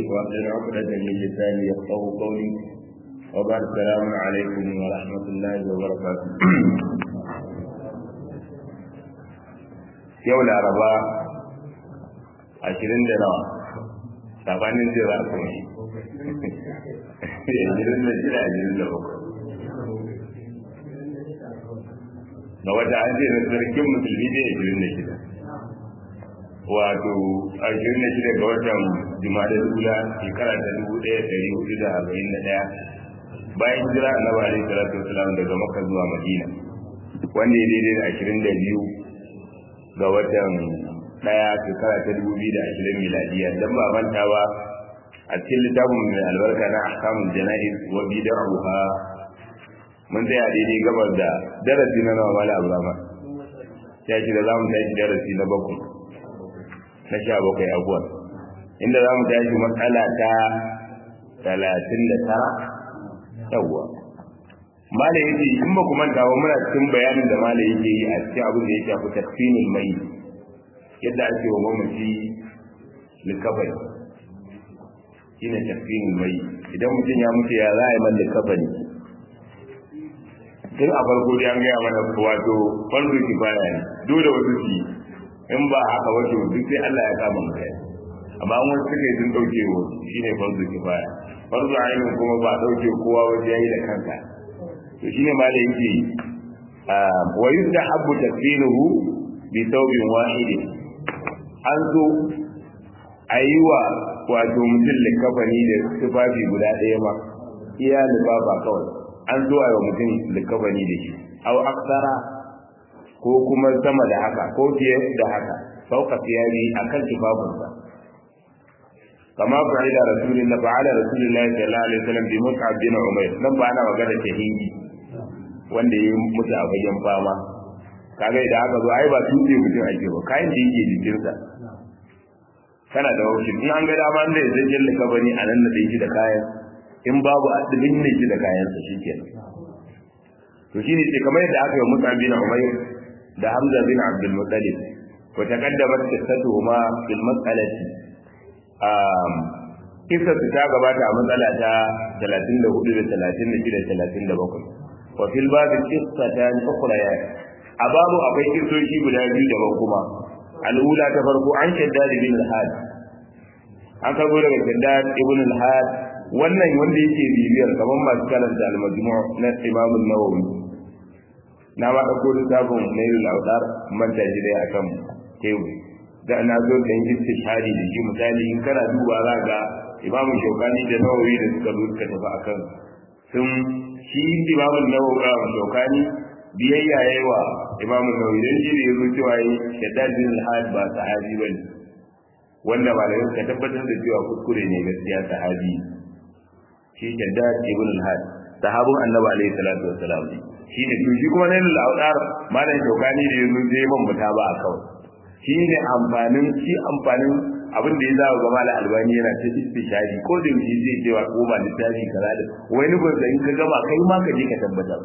واحلل عقدة من لساني يفقه قولي وبعد السلام عليكم ورحمة الله وبركاته yau laraba ashirin da nawa sabanin zai za ku yi ashirin da shida ashirin da bakwai ga wata an ce na sarkin musulmi ne ashirin da shida wato ashirin da shida ga watan juma'a dula shekara ta dubu ɗaya ɗari hudu da arba'in da ɗaya bayan hijira annabi alaihi salatu wasalam daga makka zuwa madina wanda ya daidai da ashirin da biyu ga watan ɗaya shekara ta dubu biyu da ashirin miladiya don ba manta ba a cikin littafin mai albarka na ahkamul jana'iz wa bid'aha mun tsaya daidai gabar da darasi na nawa mala abrama ya ce da za mu tashi darasi na bakwai na sha bakwai abuwan inda za mu tashi matsala ta talatin da tara yawwa mala ya ce in ba ku manta ba muna cikin bayanin da mala yake yi a cikin abin da ya shafi tafsinin mai yadda ake wa mamaci likafani shine tafsinin mai idan mutum ya mutu ya za a yi man likafani tun a farko dai an gaya mana wato farko kifaya ne dole wasu su yi in ba haka wato duk sai Allah ya kama mu kai amma wani suka yi sun dauke wa shine farko kifaya farko ainihin kuma ba dauke kowa waje yayi da kanka to shine malai yake wa yustahabbu tafsiruhu bi thawbin wahid an zo ayiwa wato mutum likafani da tufafi guda ɗaya ma iya lifafa kawai an zo a mutum likafani da shi au aksara ko kuma sama da haka ko fiye da haka fauka fiyari akan tufafinsa kama fa'ila rasulullah fa'ala rasulullah sallallahu alaihi wasallam bi mus'ab bin umayr nan ba ana magana shahidi wanda ya mutu a fagen fama kaga idan aka zo ai ba tuɗe mutum ake ba kayan da yake jikinsa kana da wuce in an ga dama da ya zai jalla kabani a nan da shi da kayan in babu adabin ne shi da kayansa shikenan to shine sai kamar yadda aka yi Musa bin Umayr da Hamza bin Abdul Muttalib wa taqaddamat qissatuhuma fil mas'alati um kisa su ta gabata a matsala ta 34 da 36 da 37 wa fil bab qissatan ukhrayat a babu akwai kisoshi guda biyu daban kuma al'ula ta farko an shaddad bin al-had an karbo daga shaddad ibn al-had wannan wanda yake bibiyar kamar masu karanta al-majmu' na Imam an-Nawawi na ma dauko littafin Nailul Awdar man da shi dai akan tebu da na zo da istishhadi da shi misali in kana duba za ga Imam Shawkani da Nawawi da suka zo suka tafi akan sun shi Imam Nawawi Shawkani biyayya yayi wa Imam Nawawi dan shi da yazo cewa yi Shaddad bin al-Had ba sahabi bane wanda malamai suka tabbatar da cewa kuskure ne gaskiya sahabi shi Shaddad ibn al-Had sahabun Annabi alaihi salatu wassalam ne shi ne to shi kuma nailul awdar malam Shawkani da yazo zai ban muta ba a kawai shi ne amfanin shi amfanin abin da ya za ga malam Albani yana ta istishari ko da yake zai cewa ko ba littafi kaza da wani ba in ka gama kai ma ka je ka tabbatar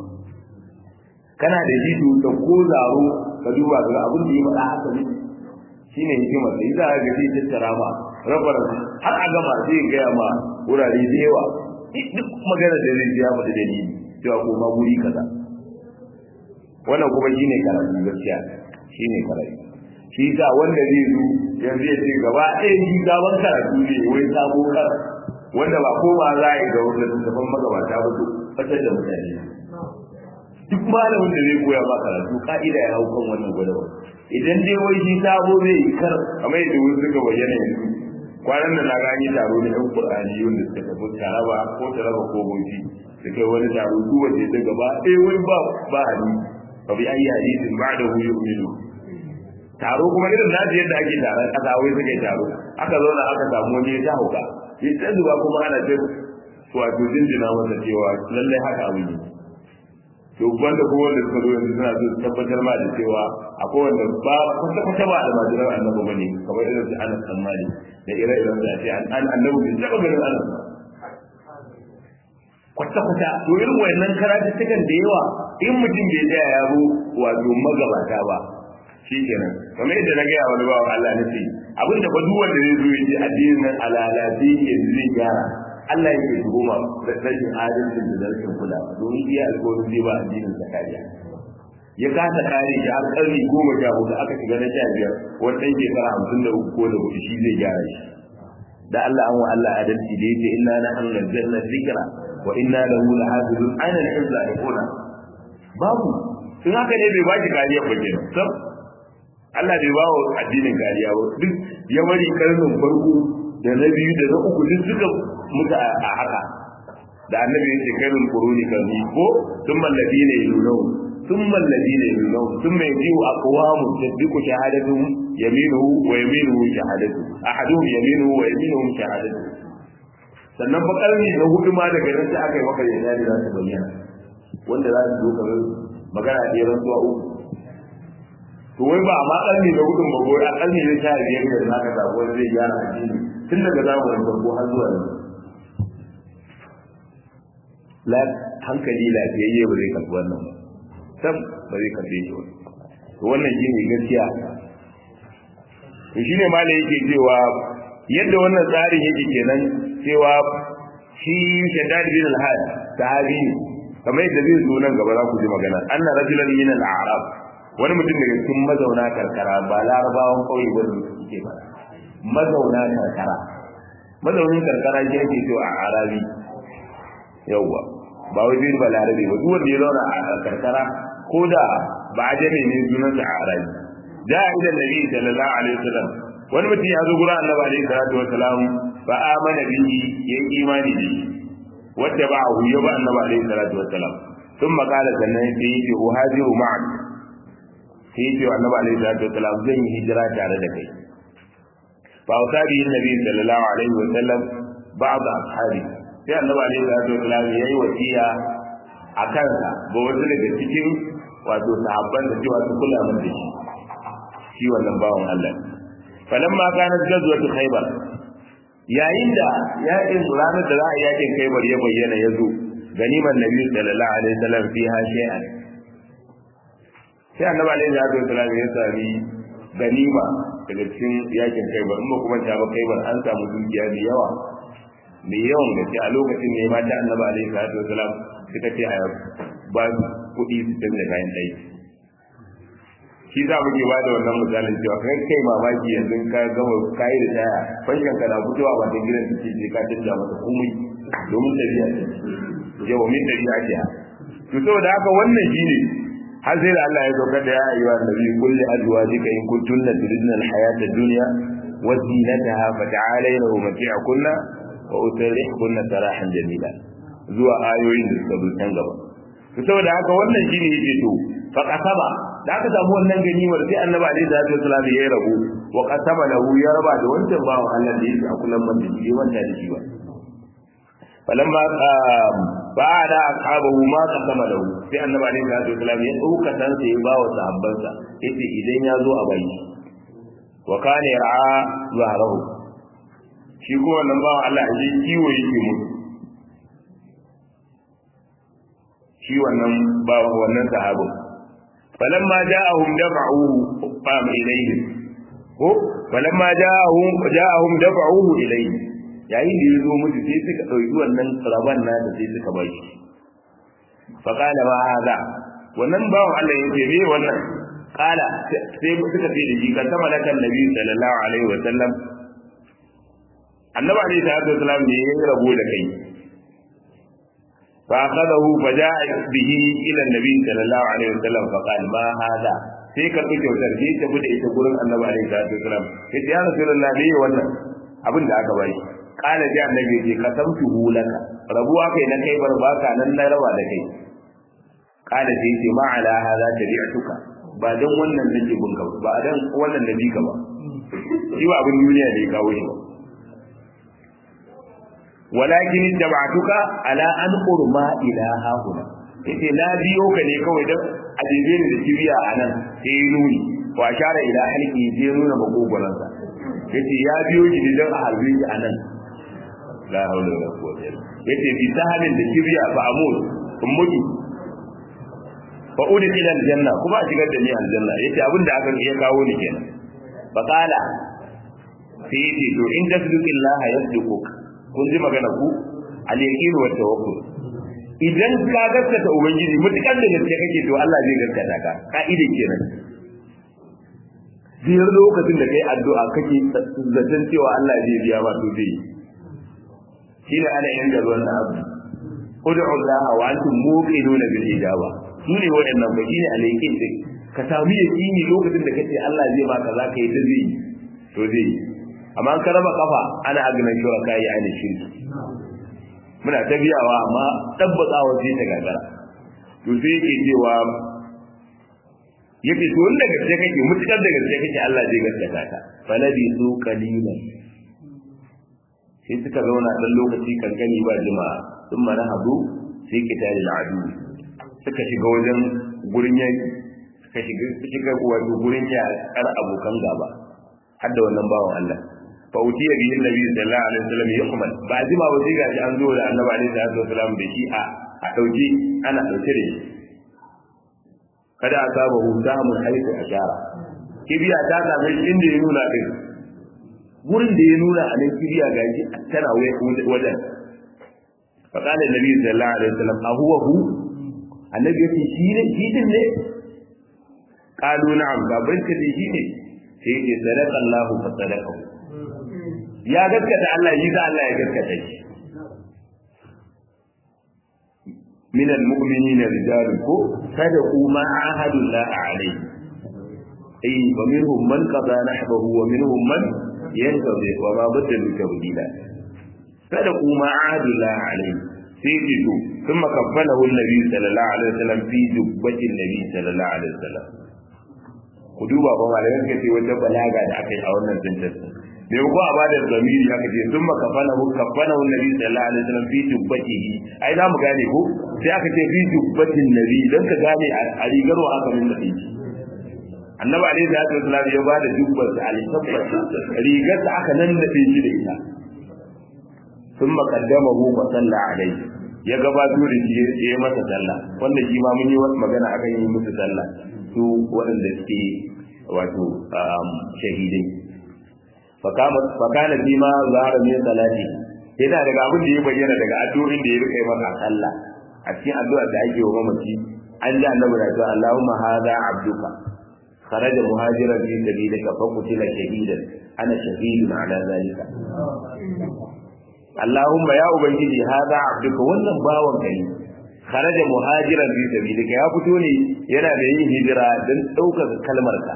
kana da shi da ko zaro ka duba ga abin da ya faɗa haka ne shine hikimar da yasa ga zai tattara ma rabar har a gama zai gaya ma wurare da yawa duk magana da zai ya faɗi dalili cewa ko ma guri kaza wannan kuma shine karatu gaskiya shine karatu shi sa wanda zai zo yanzu ya ce gaba ɗaya shi gaban karatu ne wai sabo kar wanda ba ko ba za a yi ga wanda littattafan magabata ba to fatar da mutane duk malamin da zai koya ma karatu ka'ida ya hau kan wannan gwadawa idan dai wai shi sabo zai yi kar kamar yadda wasu suka bayyana yanzu kwanan da na gani taro na yan qur'ani wanda suka tafi taraba ko taraba ko bauchi su kai wani taro duk wanda ya gaba ɗaya wai ba ba hali fa bi ayi hadisin ba'dahu yu'minu taro kuma irin naji yadda ake taron kasa wai suka yi taro aka zauna aka samu wani ya hauka ya ta zuba kuma ana ta wato jinjina masa cewa lallai haka abu ne to wanda ko wanda suka zo yanzu suna so su tabbatar ma da cewa akwai wanda ba kwata kwata ba da majiran annabi bane kamar irin su Anas bin Malik da ire iren da ce an annabi bai taba ganin Anas kwata kwata to irin wayannan karatuttukan da yawa in mutum bai tsaya ya zo wato magabata ba shikenan kamar yadda na gaya wani bawan Allah na ce abin da ba duk wanda zai zo ya ce addinin nan alalazi ke zai gyara Allah yake shigo ma rashin adalcin da rashin kula domin iya alƙawarin zai ba addinin sa kariya ya kasa kare shi har ƙarni goma sha hudu aka shiga na sha biyar wani ɗan shekara hamsin da uku ko da hudu shi zai gyara shi da Allah an wa Allah adalci da yake inna na an nazzalna dhikra wa inna lahu lahafizun aina al-izza yakuna babu in haka ne bai baki kariya ba kenan sab Allah bai ba wa addinin kariya ba duk ya bari karnin farko da na biyu da na uku duk suka mutu a haka da annabi yake karnin quruni kan ko thumma alladhina yulunahum ثم الذين يلونهم ثم يجيء أقوام تصدق شهادتهم يمينه ويمينه شهادته أحدهم يمينه ويمينه شهادته sannan fa karni na hudu ma daga nan sai aka yi maka yana da za su bayyana wanda za su zo kamar magana da yaran zuwa uku to wai ba ma karni na hudun ba a karni na sha biyar da za ka samu wani zai gyara addini tun daga zamanin farko har zuwa yanzu la hankali lafiyayye ba zai karɓi wannan ba sam ba zai karbe shi ba to wannan shine gaskiya to shine malai yake cewa yadda wannan tsarin yake kenan cewa shi Shaddad bin al-Had sahabi ne kamar yadda zai zo nan gaba za ku ji magana anna rajulan min al-a'rab wani mutum daga cikin mazauna karkara ba larabawan kauye ba suke ba mazauna karkara mazaunin karkara shi yake cewa a arabi yawwa ba wai zai ba larabe ba duk wanda ya zauna a karkara ko da ba a jami ne sunansa a arabi da idan nabi sallallahu alaihi wasallam wani mutum ya zo gurin annabi alaihi salatu wasalam fa amana bihi ya yi imani da shi wanda ba a huyo ba annabi alaihi salatu wasalam sun makala sannan sai yi ce uhajiru ma'ak sai yi ce annabi alaihi salatu wasalam zan yi hijira tare da kai fa wasa bihi nabi sallallahu alaihi wasallam ba'd ashabi sai annabi alaihi salatu wasallam yayi wasiya a kansa ga wasu daga cikin wato sahabban da cewa su kula min da shi shi wannan bawan Allah falamma kanat gazwatu khaybar yayin da yakin ranar da za a yakin khaybar ya bayyana ya zo ganiman nabi sallallahu alaihi wasallam fiha shay'an sai annabi alaihi salatu wasallam ya sami ganima daga cikin yakin khaybar in ba kuma ta ba khaybar an samu dukiya da yawa mai yawan gaske a lokacin ne mata annabi alaihi salatu wasalam suka ce a ba su kuɗi su canza kayan ɗaki shi za mu ke ba da wannan misalin cewa kai kai mamaki yanzu ka gama kayi da taya fashin ka na fitowa ba ta gidan take je ka canza mata komai domin tafiya ce yawa min tafiya ce to saboda haka wannan shine har sai da Allah ya saukar da ya ayyuha nabi kulli azwajika in kuntunna turidna al-hayata ad-dunya wa zinataha fata'alayna umti'kunna wa utarihkunna sarahan jamila zuwa ayoyin da suka zo can gaba to saboda haka wannan shine yake to fa qasaba da aka samu wannan ganimar sai annabi alaihi salatu wasallam ya rabu wa qasama lahu ya raba da wancan bawo Allah da yake a kullum man da shi wanda da shi ba falamma ba'ada ashabahu ma qasama lahu sai annabi alaihi salatu wasallam ya dauka san sai ya bawa sahabbansa yace idan ya zo a bai wa kana yar'a zahrahu shi ko wannan bawan Allah a ji kiwo yake mutu shi wannan bawan wannan sahabin falamma ja'ahum dafa'uhu qam ilayhi ko falamma ja'ahum ja'ahum dafa'uhu ilayhi yayin da yazo mutu sai suka dauki wannan raban nasa sai suka bai shi fa qala ma hada wannan bawan Allah yace me wannan qala sai suka ce da shi kan sama lakan nabi sallallahu alaihi wa sallam annabi alaihi salatu wasalam ne ya rabo da kai fa akhadahu fa ja'a bihi ila annabi sallallahu alaihi wasallam fa qala ma hada sai ka ɗauke kyautar sai ta bude ita gurin annabi alaihi salatu wasalam sai ya rasulullah ne wannan abin da aka bari qala ja annabi ce kasamtu laka rabuwa kai na kai bar baka nan na raba da kai qala sai ce ma ala hada tabi'tuka ba dan wannan nake bunka ba dan wannan nabi ka ba shi ba abin duniya ne ya kawo shi ba walakin tabatuka ala an qurma ila hahuna yace na biyo ka ne kawai dan ajibe ni da kibiya anan sai ya nuni wa shara ila halki sai nuna magogoran sa yace ya biyo ki ne dan a harbe ki anan la haula wala quwwata illa yace bi sahalin da kibiya fa amul in mutu fa udkhila aljanna kuma a shigar da ni aljanna yace abin da aka iya kawo ni kenan fa qala sai yace to in tasdiqillaha yasdiquk kun ji magana ku al yaqin wa tawakkul idan ka gaskata ubangiji mutukan da gaske kake to Allah zai gaskata ka ka'ida kenan biyar lokacin da kai addu'a kake zaton cewa Allah zai biya ba to zai shine ana yin da wannan abu ud'u Allah wa antum muqinuna bil ijaba shine waɗannan ba shine alaykin din ka samu yaqini lokacin da kace Allah zai baka za ka yi ta zai to zai amma an karaba kafa ana agnan shuraka yi ana shirki muna ta biyawa amma tabbatawa sai ta gagara to sai yake cewa yake to wanda gaske kake mutukar da gaske kake Allah zai gaskata ka faladi su qalilan sai suka zauna dan lokaci kankani ba jima'a sun mana hadu sai kitali al'adu suka shiga wajen gurin yaki suka shiga shiga wato gurin yakar abokan gaba har da wannan bawan Allah fa utiya bihi annabi sallallahu alaihi wasallam yuhmal ba jima ba sai gashi an zo da annabi alaihi salatu wasallam da shi a a dauke ana dauke da shi kada a saba hu samun haifu a shara kibiya ta same shi inda ya nuna din wurin da ya nuna a nan kibiya ga shi tana wajen fa kana nabi sallallahu alaihi wasallam a huwa hu annabi yace shi ne shi din ne qalu na'am ga barka da shi ne sai yace sadaqa Allahu fa sadaqa ya gaskata Allah yi da Allah ya gaskata shi من المؤمنين رجال صدقوا ما عاهدوا الله عليه أي ومنهم من قضى نحبه ومنهم من ينتظر وما بدلوا تبديلا صدقوا ما عاهدوا الله عليه سيجدوا ثم كفله النبي صلى الله عليه وسلم في جبة النبي صلى الله عليه وسلم ku duba ba malaman ka ce wata balaga da aka yi a wannan sentence me ko a bada zamiri aka ce sun makafana hu kafana hu nabi sallallahu alaihi wasallam fi jubbatihi ai za mu gane ko sai aka ce fi jubbatin nabi dan ka gane a rigar wa aka nuna shi annabi alaihi salatu wasallam ya bada jubbar sa al-sabbat rigar sa aka nan da shi da ita sun makaddamahu fa salla alaihi ya gabato da shi ya yi masa sallah wanda shi ma mun yi magana akan yi musu sallah su waɗanda suke wato shahidai fakana fi ma zahara min salati yana daga abin da ya bayyana daga addu'o'in da ya rika masa sallah a cikin addu'a da ake wa mamaci an ji annabi da cewa Allahumma hadha abduka kharaja muhajiran fi sabilika fa qutila shahidan ana shahidun ala zalika Allahumma ya ubangiji hadha abduka wannan bawan ka ne kharaja muhajiran fi sabilika ya fito ne yana da yin hijira don ɗaukaka kalmarka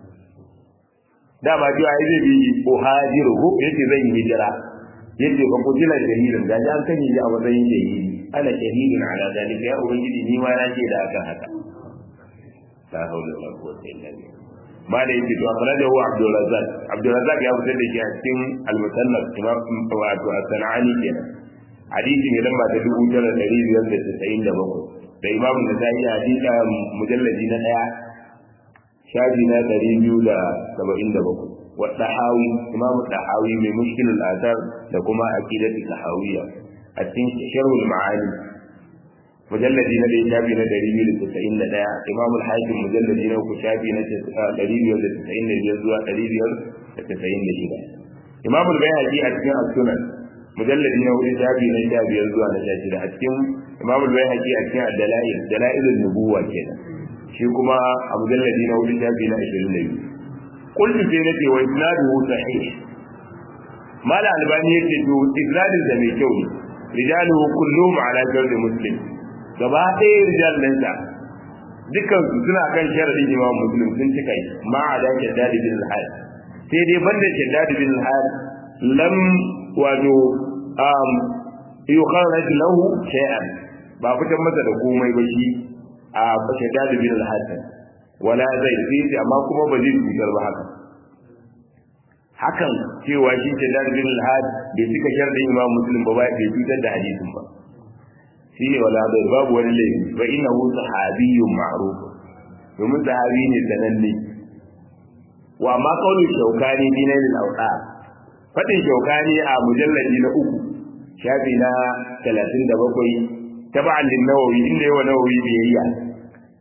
dama cewa ai zai bi uhajiru ko yace zan yi hijira yace fa kutila shahidan da an kan yi a matsayin shahidi ana shahidun ala dalika ya ubangiji ni ma na ce da akan haka la hawla wala quwwata illa billah ma da yake to akhrajahu abdul razzaq abdul razzaq ya fitar da shi a cikin al-musannaf imam wato as-sanani kenan hadisi mai lamba ta dubu tara ɗari biyar da tasa'in da bakwai da imamu da ta yi hadisa mujalladi na ɗaya shafi na ɗari biyu da saba'in da bakwai wa ɗahawi imamu ɗahawi mai mushkilul asar da kuma aqidatu ɗahawiyya a cikin sharhul ma'ani mujalladi na ɗaya shafi na ɗari biyu da tasa'in da ɗaya imamul hakim mujalladi na uku shafi na ɗari biyar da tasa'in da biyar zuwa ɗari biyar da tasa'in da shida imamul bayhaqi a cikin as-sunan mujalladi na hudu shafi na sha biyar zuwa na sha shida a cikin imam al-bayhaqi a cikin ad-dalail dalailun nubuwa kenan shi kuma a mujalladi na hudu shafi na 22 kullu sai nace wa isnaduhu sahih mala albani yace to isnadin da mai kyau ne rijaluhu kulluhum ala shart muslim gaba ɗaya rijal ɗinsa dukkan su suna kan sharadin imam muslim sun cika yi ma a da shaddad bin al-hal sai dai banda shaddad bin al-hal lam wato um yukharraj lahu shay'an ba fitan masa da komai ba shi a shaddad bin al-hasan wala zai sai amma kuma ba zai cutar ba haka hakan cewa shi shaddad bin al-had bai cika sharɗin imam muslim ba bai cutar da hadisin ba shi ne wala zai babu wani laifi fa innahu sahabiyyun ma'ruf domin sahabi ne sananne wa ma qawlu shaukani dinan al-awqat fadin shaukani a mujalladi na uku shafi na 37 taba'an lin nawawi inda yawa nawawi biyayya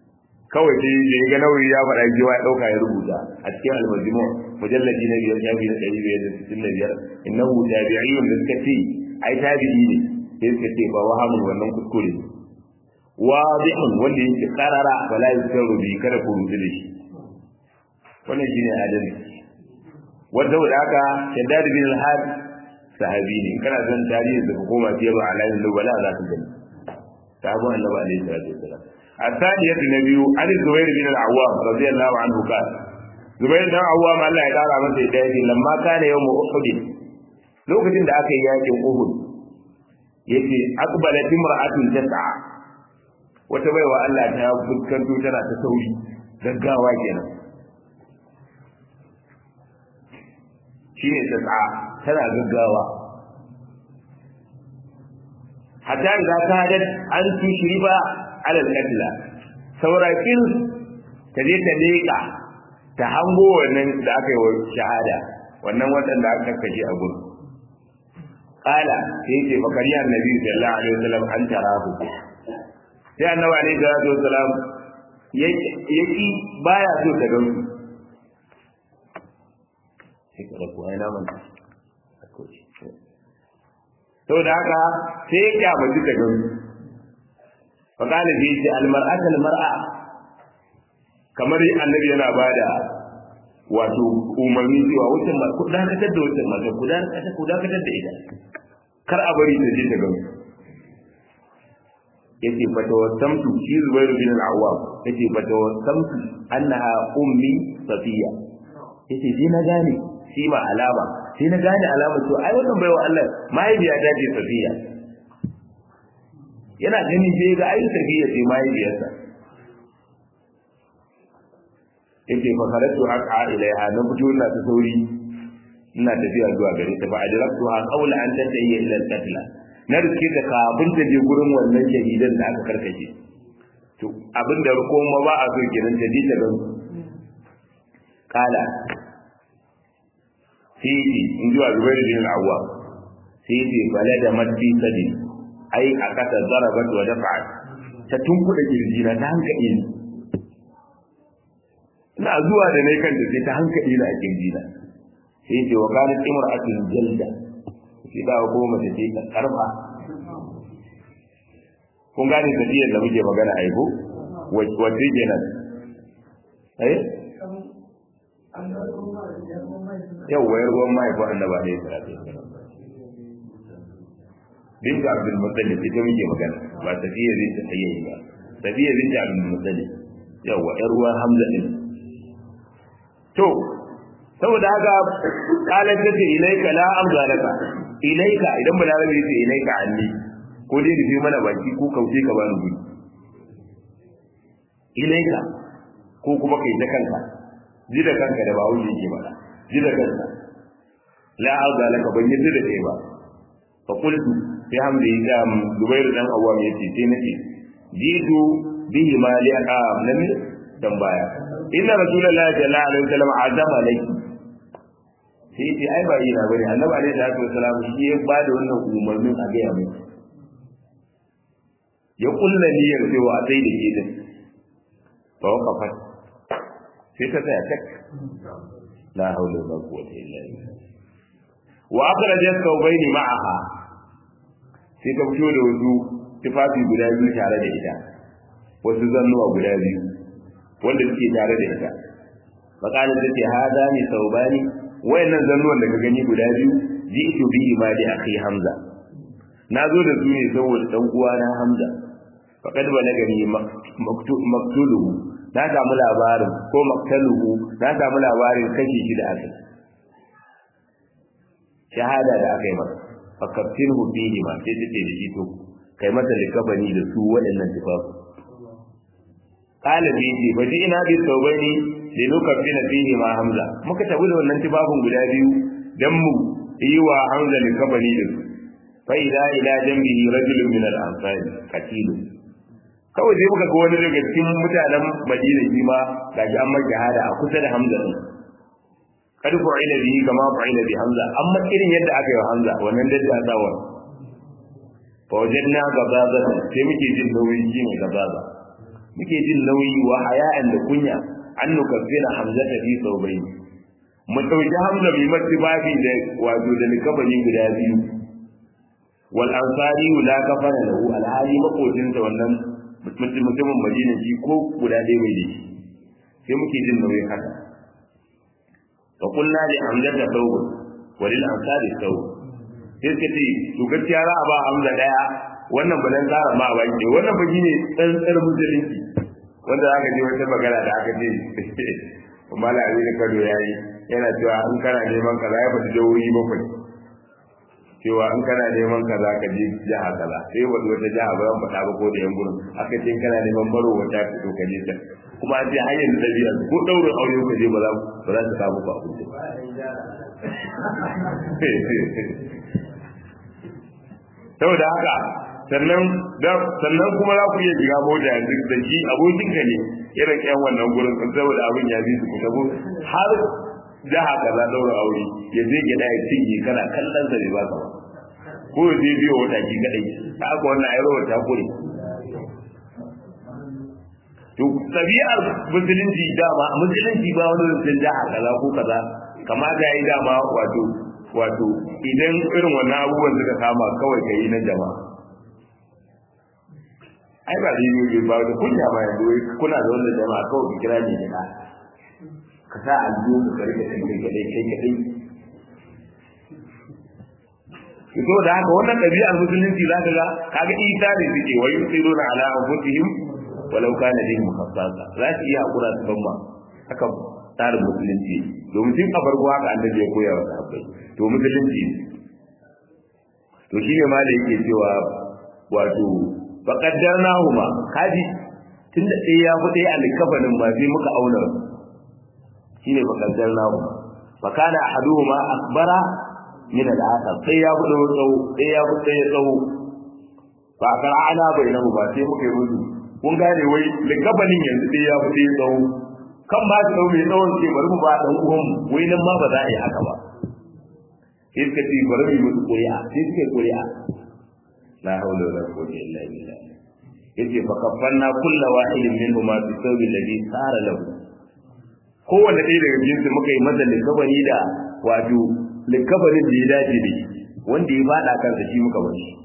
kawai sai da ya ga nauyi ya faɗa jiwa ya ɗauka ya rubuta a cikin almajmu mujalladi na biyar shafi na ɗari biyar da sittin da biyar innahu tabi'iyyun da suka ce ai tabi'i ne sai suka ce ba wahamun wannan kuskure ne wadihun wanda yake karara wala yusaru bi kada ku rubuta da shi wannan shine adalci wanda da haka shaddad bin al-had sahabi ne kana zan tarihi da hukuma biyar alayin lubala za ka gani sahabban annabi alaihi salatu wasalam الثانية النبي عن الزبير بن العوام رضي الله عنه قال زبير بن العوام الله يقال masa hidayati lamma kana yawm uhud lokacin da aka yi yakin uhud yace aqbalat imra'atun tas'a wata baiwa Allah ta fuskanto tana ta sauri gaggawa kenan shine tas'a tana gaggawa hatta idza kadat an tushriba ala al-qatla saurakin ta je ta leka ta hango wannan da aka yi wa shahada wannan waɗanda aka kashe a gurin qala sai ce bakariya annabi sallallahu alaihi wasallam an tarahu sai annabi alaihi salatu wasallam yaki baya so ta gan sai ka rabu ai na manta to da haka sai ya kyamaci ta gan fakala sai ce almar'ata almar'a kamar annabi yana bada wato umarni cewa wucin ma ku dakatar da wucin mata ku dakatar ku dakatar da ita kar a bari ta je ta gamsu yace fa tawassamtu shi Zubair bin al-Awwam yace fa tawassamtu annaha ummi Safiya yace sai na gane shi ma alama sai na gane alama to ai wannan baiwa Allah mahaifiya ta ce Safiya yana gani sai ga ai Safiya sai mahaifiyarsa yace fa karatu haqa ilaiha na fito ina ta sauri ina tafiya zuwa gare ta fa adraktu ha qawla an tatayya ila al-qatla na riske ta kafin ta je gurin wannan shahidan da aka karkace to abin da kuma ba a so kenan ta ji ta gan kala sai in zuwa zubair bin al-awwa sai ce bala da maddi sadi ai a kasa zarabat wa dafa'at ta tunkuda kirjina ta hankali ni ina zuwa da nai kanta sai ta hankali na a kirjina sai ce wa kanat imra'atun jalda sai da ko mace ce ta karfa kun gane tafiyar da muke magana a ko wace kenan eh yau wayar ruwan mahaifin annaba ne salatu binta abdul muttalib ita muke magana ba tafiya binta tayyi ba tafiya binta abdul muttalib yawa yar ruwan hamza din to saboda haka kalar ta ce ilaika la amza laka ilaika idan balarabe ce ilaika anni ko dai rufe mana baki ko kauce ka bani guri ilaika ko kuma kai ta kanka ji da kanka da bawo ne ke bada ji da kanka la amza laka ban yi da kai ba fa qultu sai hamdi ya zubairu dan awwam yace sai nace jitu bihi ma li aqam nabi tambaya inna rasulullahi sallallahu alaihi wasallam azama laki sai ce ai ba ina bane annabi alaihi salatu wasallam shi ya ba da wannan umarnin a gaya mai ya kulla niyyar cewa a sai da ke din fa waqafat sai ta tsaya tak la haula wala quwwata illa billah wa akhrajat thawbayn ma'aha sai ta fito da wasu tufafi guda biyu tare da ita wasu zannuwa guda biyu wanda suke tare da ita faqalat tace hada ni thawbani wayannan zannuwan da ka gani guda biyu ji'tu bihi ma li akhi hamza na zo da su ne saboda dan uwa na hamza faqad balagani maktuluhu na samu labarin ko maktaluhu na samu labarin kashi shi da aka shahada da aka yi masa fakaftinhu bihi ma sai take da shi to kai masa likabani da su waɗannan tufafi qala bi ji fa ji ina bi tawbani li nukaffina fihi ma hamza muka tabu da wannan tufafin guda biyu dan mu yi wa hamza likabani da su fa ila ila jambihi rajulun min al-ansari qatil kawai sai muka ga wani daga cikin mutanen Madina shi ma gashi an maka hada a kusa da Hamza din kad fu'ila bihi kama fu'ila bi Hamza amma irin yadda aka yi wa Hamza wannan da ta tsawa fa wajadna gabaza sai muke jin nauyin shi ne gabaza muke jin nauyi wa haya'an da kunya an nukaffira hamzata fi saubai mu dauki hamza bi matibabi da wato da likabani guda biyu wal ansari la kafara lahu alhali makotin da wannan mutumin madina shi ko guda ɗaya bai da shi sai muke jin nauyin haka fa kunna li hamzata thawb wa lil ansari thawb sai suka ce to gaskiya za a ba hamza daya wannan ba dan tsara ma ba ke wannan ba shine tsantsar musulunci wanda aka je wata magana da aka ce mala ali da kado yayi yana cewa in kana neman kaza ya fadi jawoyi bakwai cewa in kana neman kaza ka je jiha kaza sai wata wata jiha ba yan faɗa ba ko da yan gurin aka ce kana neman baro wata ka to ka je ta kuma an ce hanyar da biya ko daurin aure ka je ba za ba za su samu ba abinci saboda haka sannan sannan kuma za ku iya shiga mota yanzu da shi abokin ka ne irin yan wannan gurin saboda abin ya bi su ku tabo har jaha kaza daura aure ya je gida ya cinye kana kallon sa ne ba ka ko ya je biyo wata ki kadai ta aka wannan ayar wata kure to tabi'ar musulunci dama musulunci ba wani rufin jaha kaza ko kaza kamata ya yi dama wato wato idan irin wannan abubuwan suka kama kawai ka yi na jama'a ai ba zai yi ba da kunya ba yanzu wai kuna da wannan jama'a kawai ki kira ne ne ka sa aljihu ka rike kai kai kadai kai kadai to da haka wannan ɗabi'ar musulunci za ka ga kaga isa ne suke wa yusiruna ala anfusihim walau kana bihim khassasa za su iya hakura su ban ma haka tsarin musulunci domin tun a farko haka annabi ya koya wa sahabbai to musulunci to shine ma da yake cewa wato faqaddarnahuma kaji tunda ɗaya ya fi ɗaya alkafanin ma sai muka auna shine faqaddarnahuma fa kana ahaduhuma akbara min al-akhar sai ya fi ɗaya tsawo sai ya fi ɗaya tsawo fa qara'ana bainahuma sai muka yi musu kun gane wai likafanin yanzu ɗaya ya fi ɗaya tsawo kan ba su ɗau mai tsawon ce bari mu ba ɗan uwanmu wai nan ma ba za a yi haka ba sai suka ce bari mu yi musu ƙuri'a sai suka yi ƙuri'a la haula wala quwwata illa billah yace fa kaffanna kullu wahidin minhum bi thawbi alladhi sara lahu kowanne ɗaya daga cikin su muka yi masa likabari da wato likabarin da ya dace da shi wanda ya faɗa kansa shi muka bar shi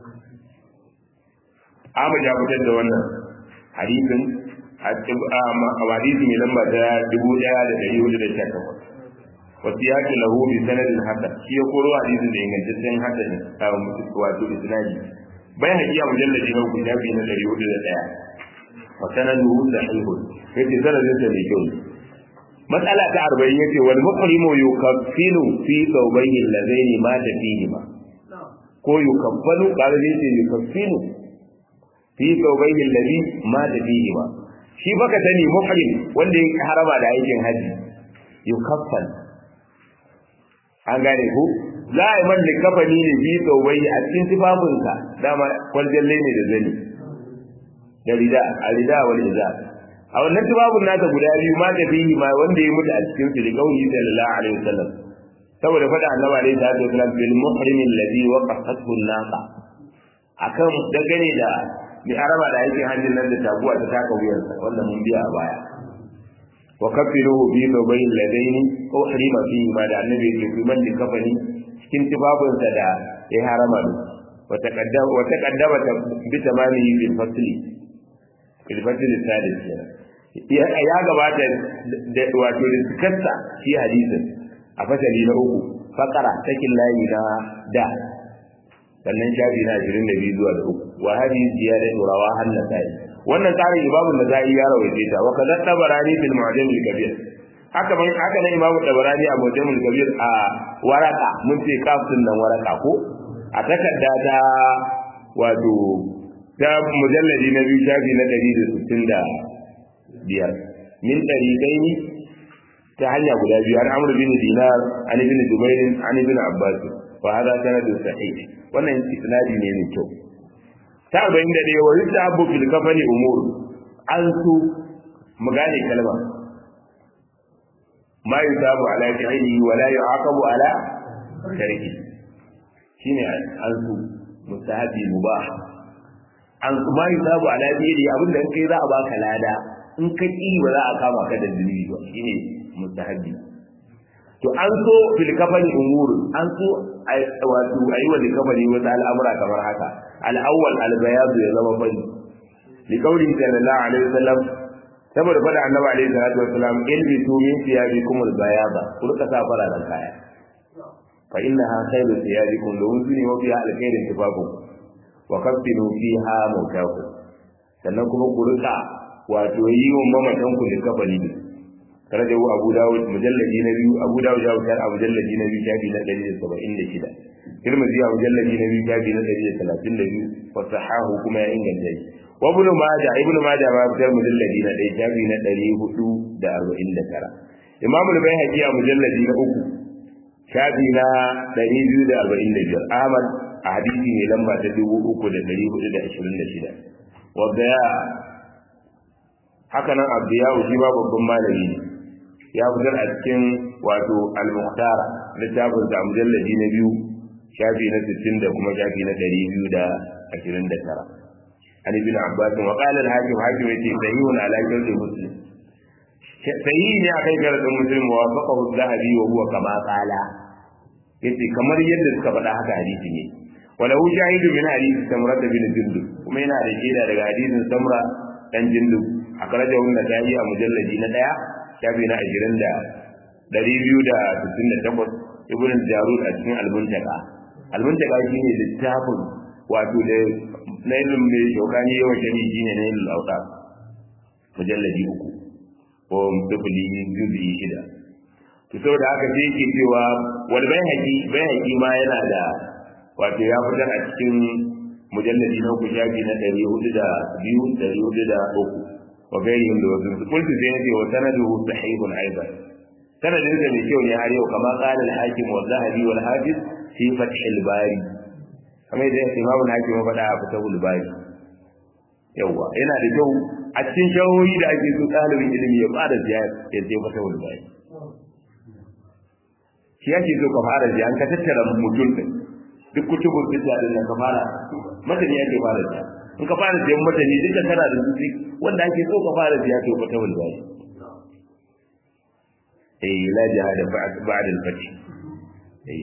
Ahmad ya fitar da wannan hadisin hadisi mai lamba ta dubu ɗaya da ɗari hudu da sha takwas wasu ya ke lahu bi sanadin hasan shi ya koro hadisin da ingantaccen hasan wato isnadi bai haƙiya mujalladi na uku shafi na ɗari hudu da ɗaya wa sanaduhu sahihun yace sanadin sa mai kyau matsala ta arba'in yace wal muqrimu yukaffilu fi thawbayhi allazaini mata fihi ma ko yukaffalu kaga yace yukaffilu fi thawbayhi allazi mata fihi ma shi baka sani muhrim wanda ya haraba da aikin haji yukaffal an gane ku za a yi man likafani ne bi tsobai a cikin tufafinsa dama kwaljalle ne da zani da rida a rida wal iza a wannan tufafin nasa guda biyu ma da bihi ma wanda ya mutu a cikin su da kauli sallallahu alaihi wasallam saboda faɗa annabi alaihi salatu wasallam bil muhrim alladhi waqafathu an-naqa akan dangane da mai araba da aikin hajjin nan da taguwa ta taka wuyarsa wanda mun biya a baya wa kafiruhu bi babayin ladaini ko harima fi ma da annabi yake ku man kafani cikin tibabunsa da ya harama da wa taqaddama wa taqaddama bi tamamihi bil fasli bil fasli sadis ya ya gabata da wato da sikarsa shi hadisin a fasali na uku fakara takin layi na da sannan shafi na 22 zuwa da uku wa hadhihi ziyadatu rawaha an-nasa'i wannan tsarin imamu nasa'i ya rawaite ta wa kadar tabarani fil mu'jam al-kabir haka man haka ne imamu tabarani a mu'jam al-kabir a waraka mun ce kafin nan waraka ko a takarda ta wato ta mujalladi na biyu shafi na 165 min dariqaini ta hanya guda biyu an amru bin dinar an ibn jubair an ibn abbas wa hada sanadu sahih wannan isnadi ne mai kyau ta arba'in da ɗaya wa yadda abu fil kafani umur an su mu gane kalma ma yusabu ala fi'li wa la yu'aqabu ala tarki shine an su mustahabi mubah an kuma yi sabu ala biyadi abinda in kai za a baka lada in ka ki ba za a kama ka da zunubi ba shine mustahabbi to an so fil kafani umur an so wato ayi wa kafani wata al'amura kamar haka al-awwal al-bayad ya zama fari li qawli sallallahu alaihi wasallam saboda fada annabi alaihi salatu wasallam ilbisu min thiyabikum al-bayada ku rika sa fararen kaya fa innaha khayru thiyabikum domin su ne mafi alkhairin tufafin wa kaffinu fiha mawtaku sannan kuma ku rika wato yi wa mamatan ku da kafani ne karaja Abu Dawud mujalladi na biyu Abu Dawud ya wuce a mujalladi na biyu shafi na 176 Tirmidhi a mujalladi na biyu shafi na 132 wa sahahu kuma ya inganta shi wa ibn Majah ibn Majah ma fitar mujalladi na 1 shafi na 449 Imam al-Baihaqi a mujalladi na uku shafi na 245 Ahmad a hadisi ne lamba ta 3426 wa daya haka nan Abdiyahu shi ba babban malami ne ya fitar a cikin wato al-muhtara littafin da mujalladi na biyu shafi na 60 da kuma shafi na 229 an ibn abbas wa qala al-hakim hakim yace sahihun ala shartu muslim sahihi ne akan sharadin muslim wa faqahu az-zahabi wa huwa kama qala yace kamar yadda suka faɗa haka hadisi ne walahu shahidu min hadisi samra bin jundub kuma yana da shaida daga hadisin samra dan jundub akhrajahu an-nasa'i a mujalladi na daya shafi na 20 da 268 ibn jarud a cikin al-muntaka al-muntaka shine littafin wato da nailun mai shokani yawan shani shine nailul awsat mujalladi uku ko dubuli juzi shida to saboda haka sai yake cewa wal bayhaqi bayhaqi ma yana da wato ya fitar a cikin mujalladi na uku shafi na 402 403 وغيرهم لوزن قلت زينتي وسنده صحيح ايضا سند da mai kyau ne har yau kama qala al-hakim wa zahabi wal hafiz fi fath al-bari kamar da imam al-hakim ya faɗa a fatahul bari yawa yana da kyau a cikin shawoyi da ake so ɗalibin ilimi ya fara ziyara ya je fatahul bari shi yake so ka fara ziyara ka tattara mutum din duk kutubun fitna din nan ka fara madani yake fara ziyara in ka fara siyan madani duka tana da zuci wanda ake so ka fara siya to ka tawal bai eh la jihad ba'da al-fath eh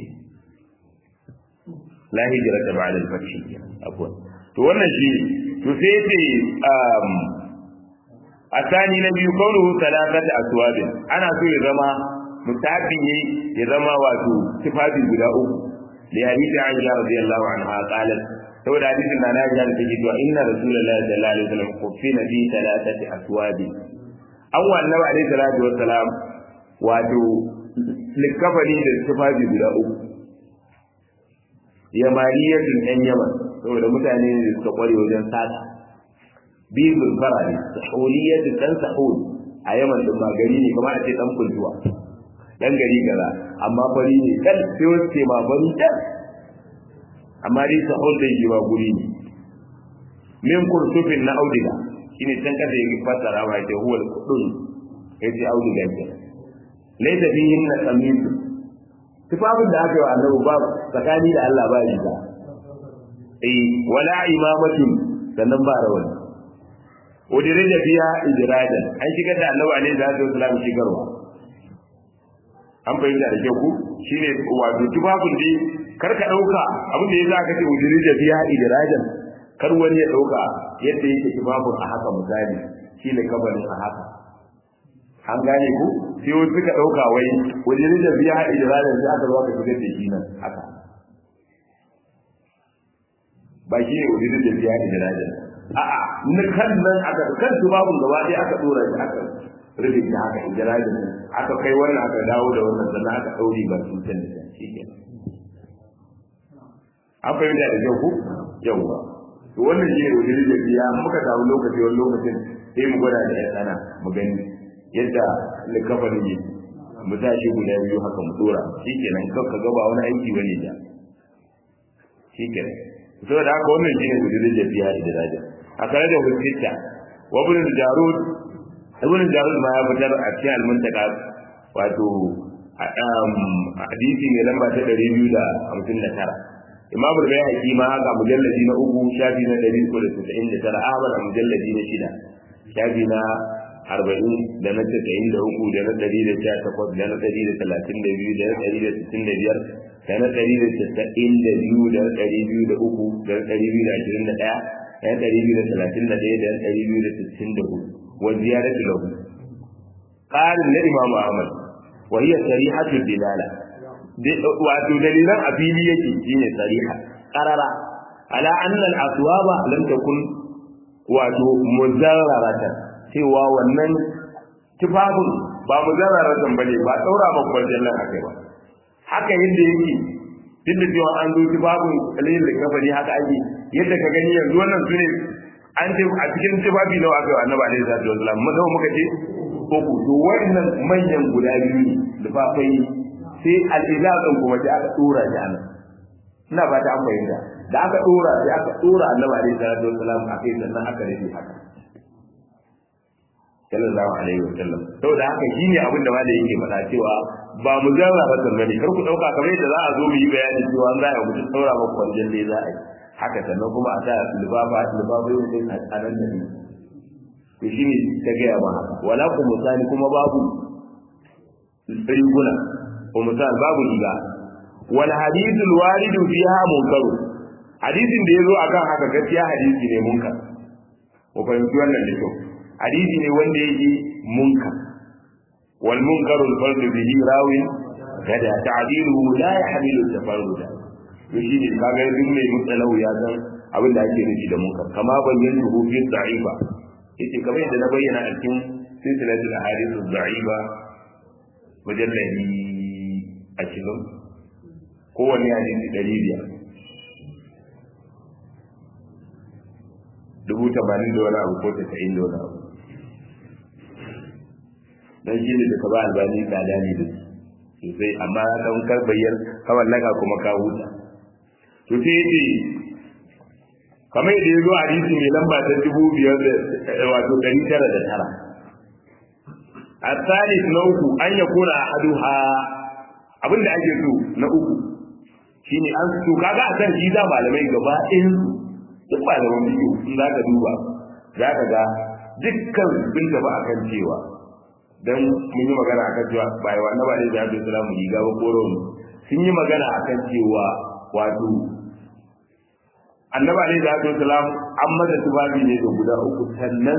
la hijrata ba'da al-fath afwan to wannan shi to sai yace um asani na biyu kauluhu salatata aswabin ana so ya zama mutabi ne ya zama wato tufafi guda uku li hadisi Aisha radiyallahu anha qalat saboda hadisin na na da take cewa inna rasulullahi sallallahu alaihi wasallam kufina fi thalathati aswabi an wa annabi alaihi salatu wassalam wato likafani da tufafi guda uku yamaniyatun ɗan yaman saboda mutane ne da suka kware wajen sata bizul farari sahuliyatun dan sahul a yaman din ba gari ne kuma a ce dan kultuwa dan gari gaza amma fari ne kan sai wasu ce ma fari dan amma dai sahul da yi ba guri ne min kursufin na audiga shine can kasa yake fasara ma ce huwa al-qudun yace audiga ke laysa fihi na qamis tufafin da aka yi wa annabi ba tsakani da Allah ba riga eh wala imamatin sannan ba rawani udire da biya ijradan an shigar da annabi alaihi salatu wasallam shigarwa an fahimta da kyau ku shine wato tufafin dai kar ka dauka abin da yasa aka ce udire da biya ijradan kar wani ya dauka yadda yake tufafin a haka misali shi ne kabarin a haka an gane ku sai wasu suka dauka wai udire da biya ijradan sai aka zo aka shigar da shi nan haka ba shi ne udire da biya ijradan a'a na kan nan aka kan tubabun gaba ɗaya aka dora shi aka rufe shi haka ijrajin aka kai wannan aka dawo da wannan sannan aka ɗauri ba su can da shi ke an fahimta da kyau ku yawwa to wannan shi ne wajen da biya muka samu lokaci wani lokacin sai mu gwada da ya tsana mu gani yadda likafanin ne mu sa shi guda biyu haka mu dora shi kenan kan ka gaba wani aiki bane da shi kenan saboda haka wannan shi ne wajen da biya ijrajin a tare da hujjita wa ibn jarud ibn jarud ma ya fitar a cikin al-muntaka wato hadisi ne lamba ta 259 Imam al-Bayhaqi ma haka mujalladi na uku shafi na 399 Ahmad a mujalladi na shida shafi na arba'in da na tasa'in da uku da na ɗari da sha takwas da na ɗari da talatin da biyu da na ɗari da sittin da biyar da na ɗari da tasa'in da biyu da na ɗari biyu da uku da na ɗari biyu da ashirin da ɗaya da na ɗari biyu da talatin da ɗaya da na ɗari biyu da sittin da hudu wa ziyaratu lahu ƙarin na imamu ahmad wa hiya sarihatu dilala wato dalilan a fili yake shine sariha qarara ala anna al-aswaba lam takun wato muzarraratan cewa wannan tufafin ba mu zarara bane ba daura ba kwarjan nan akai ba haka yadda yake duk da cewa an zo tufafin kalilin da kafari haka ake yadda ka gani yanzu wannan su ne an ce a cikin tufafi nawa aka yi annabi alaihi salatu wasalam mun zama muka ce uku to wannan manyan guda biyu ne tufafai sai al-izazin kuma sai aka dora shi anan ina ba ta an fahimta da aka dora sai aka dora annabi alaihi salatu wasalam akai sannan aka rufe haka sallallahu alaihi wa sallam saboda haka shine abin da malai yake faɗa cewa ba mu zarra ba san bane kar ku dauka kamar yadda za a zo mu yi bayani cewa an za a mutum saura ba kwanjan ne za a yi haka sannan kuma a sa libaba libaba yau din a nan da ne to shine ta gaya ma haka wala ku misali kuma babu riguna ko misali babu riga wal hadithul waridu fiha munkaru hadisin da yazo akan haka gaskiya hadisi ne munkar ko fahimci wannan da kyau hadisi ne wanda yake munkar wal munkaru al-fardu bihi rawin kada ta'diluhu la yahmilu tafarruda to shine kaga duk mai mutsalau ya san abin da ake nufi da munkar kama bayyana hu fi da'ifa yace kamar yadda na bayyana a cikin silsilatul ahadith ad-da'ifa mujalladi ashirin kowanne hadisi ɗari biyar dubu tamanin da wani abu ko tasa'in da wani abu dan shi ne da ka ba albani tsada ne da sosai amma dan kar bayyar kawai laka kuma ka huta to sai yace kamar yadda ya zo hadisi mai lamba ta dubu biyar da wato ɗari tara da tara الثالث نوك أن يكون أحدها abin da ake so na uku shine an so kaga a kan shi da malamai gaba ɗayan duk malaman biyu in za ka duba za ka ga dukkan sun tafi akan cewa dan mun yi magana akan cewa ba yawa na ba ne da Abdul Salam riga ba ko rawu sun yi magana akan cewa wato annaba ne da Abdul Salam an masa tubabi ne da guda uku sannan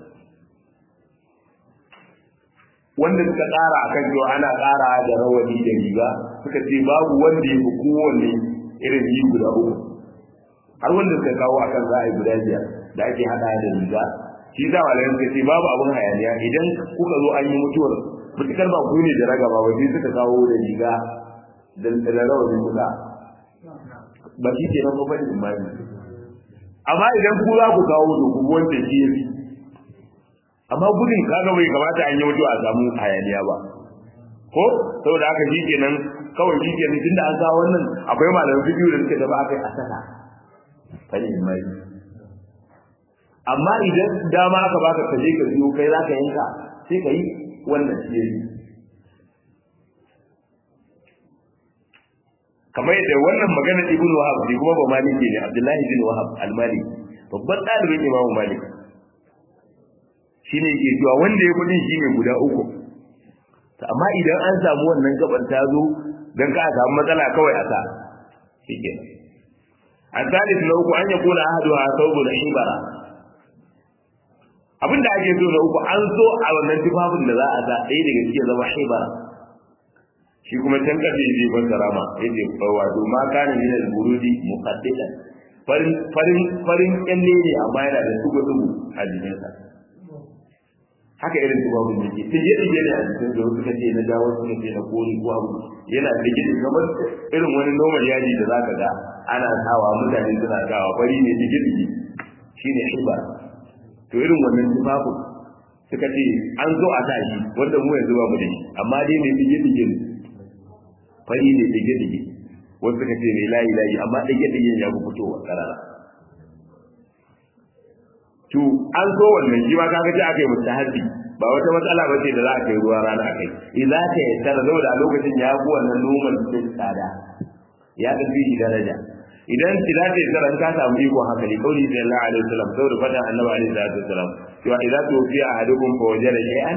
wanda suka ƙara a kan cewa ana ƙara da rawani da riga suka ce babu wanda ya fi kowanne irin yi guda uku har wanda suka kawo a kan za a yi guda biyar da ake haɗa da riga shi za a suka ce babu abin hayaniya idan kuka zo an yi mutuwar mutukar ba ku ne da ragaba ba sai suka kawo da riga da rawani kuka ba shi ke nan kuma da imani amma idan ku za ku kawo to ku wanda shi ya fi amma gudun kaga bai kamata an yi mutuwa a samu hayaniya ba ko saboda haka shi kenan kawai shi kenan tunda an kawo wannan akwai malamin bidiyo da suka tafi akai a saka fani mai amma idan dama aka baka ka je ka biyo kai zaka yanka sai ka yi wannan shi yayi kamar yadda wannan magana ibn wahab ne kuma ba maliki ne abdullahi bin wahab al-maliki babban ɗalibin imamu malik shine ke cewa wanda ya kudin shine guda uku amma idan an samu wannan gaban ta zo dan ka samu matsala kawai a sa shike asalis na uku an yakuna ahadu a saubu da ibara abinda ake so na uku an so a wannan tufafin da za a sa ɗaya daga cikin zama ibara shi kuma can kafe zai ban sarama yace wato ma kana min al-burudi muqaddidan farin farin farin kyalle ne amma yana da tugu tugu a jikinsa haka irin tubabun yake tije tije ne a cikin da suka ce na dawo suka ce na kori ko abu yana tije da kamar irin wani normal yaji da zaka ga ana sawa mutane suna sawa fari ne tije tije shine hibar to irin wannan tubabun suka ce an zo a sa shi wanda mu yanzu ba mu da shi amma dai mai tije tije ne fari ne tije tije wasu suka ce mai layi layi amma tije tije ya fi fitowa karara to an so wannan shi ma kaga ji aka yi mustahabi ba wata matsala ba ce da za a kai ruwa rana akai idza ta yassara saboda a lokacin ya fi wannan noman cikin tsada ya tafi shi daraja idan idan ta tsara ka samu iko haka ne kauli da Allah alaihi wasallam saboda fadan annabi alaihi salatu wasallam cewa idan to fi ahadukum fa wajada shay'an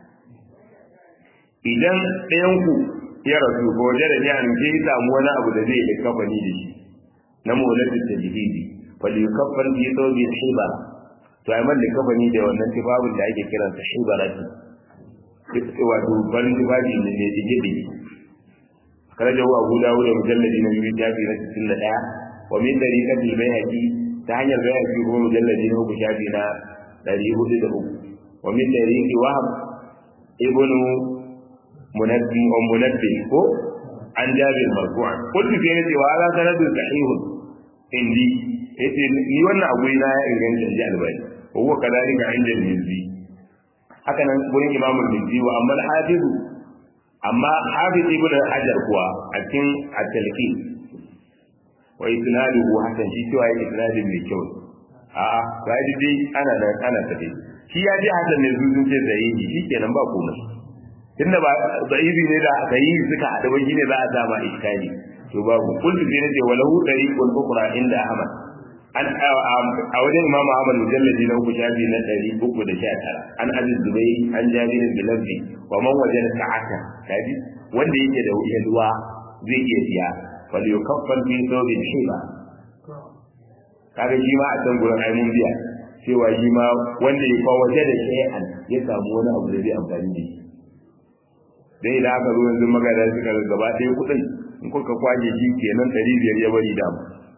idan ɗayan ku ya rasu fa wajada shay'an ke samu wani abu da zai yi kafani da shi na mawlati tajhidi fa li yukaffan bi thawbi hiba to ai man da kafani da wannan tibabin da ake kiransa hibarati wato farin tufafi ne ne dige dige karaja wa Abu Dawud da mujalladi na biyu shafi na 61 wa min tariqati al-Bayhaqi ta hanyar Bayhaqi ko mujalladi na uku shafi na 403 wa min tariqi Wahab ibn Munabbi wa Munabbi ko an Jabir marfu'an kullu fi nati wa ala sanadu sahihun indi yace ni wannan abu na ya inganta ji albani huwa kadalika inda al-Mizzi haka nan gurin Imam al-Mizzi wa amma al-Hafiz amma hafiz ibn hajar kuwa a cikin at-talqi wa isnaduhu hasan shi cewa yake isnadin mai kyau a'a ga dai ana da ana tafi shi ya ji hasan ne su sun ce sahihi shikenan ba komai tunda ba sahihi ne da sahihi suka hada ba shine za a sama iskali to babu kullu bi nace walahu dariqul ukhra inda ahmad an a wajen imam ahmad mujalladi na uku shafi na ɗari uku da sha tara an aziz zubai an jabirin bilafi wa man wajen sa'ata kaji wanda yake da yalwa zai iya siya wal yukaffal fi thawbin hiba kaga shi ma a can gurin ai mun biya cewa shi ma wanda ya kawo waje da shay'an ya samu wani abu da zai amfani da shi dai da aka zo yanzu magana suka gaba ɗaya kuɗin in kuka kwaje shi kenan ɗari biyar ya bari dama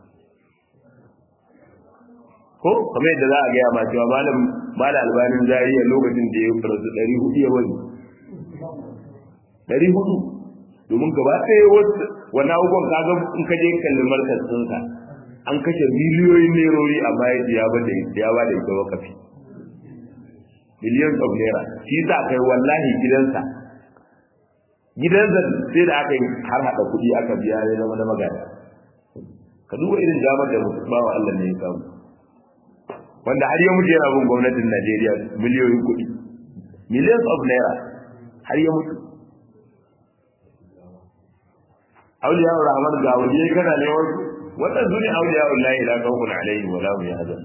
ko kamar yadda za a gaya ma cewa malam malam albanin zariya lokacin da ya rasu ɗari hudu ya wani ɗari hudu domin gaba ɗaya wasu wani abubuwan kaga in ka je kallon markas ɗinsa an kashe miliyoyin nerori amma ya ya ba da ya ba da ita wakafi millions of naira shi sa kai wallahi gidansa gidansa sai da aka yi har haɗa kuɗi aka biya ya zama na magana ka duba irin damar da bawa Allah ne ya samu wanda har ya mutu yana bin gwamnatin Najeriya miliyoyin kuɗi millions of naira har ya mutu auliya rahman ga waje kana ne wasu wannan sune auliya wallahi la khawfun alaihim wa la hum yahzan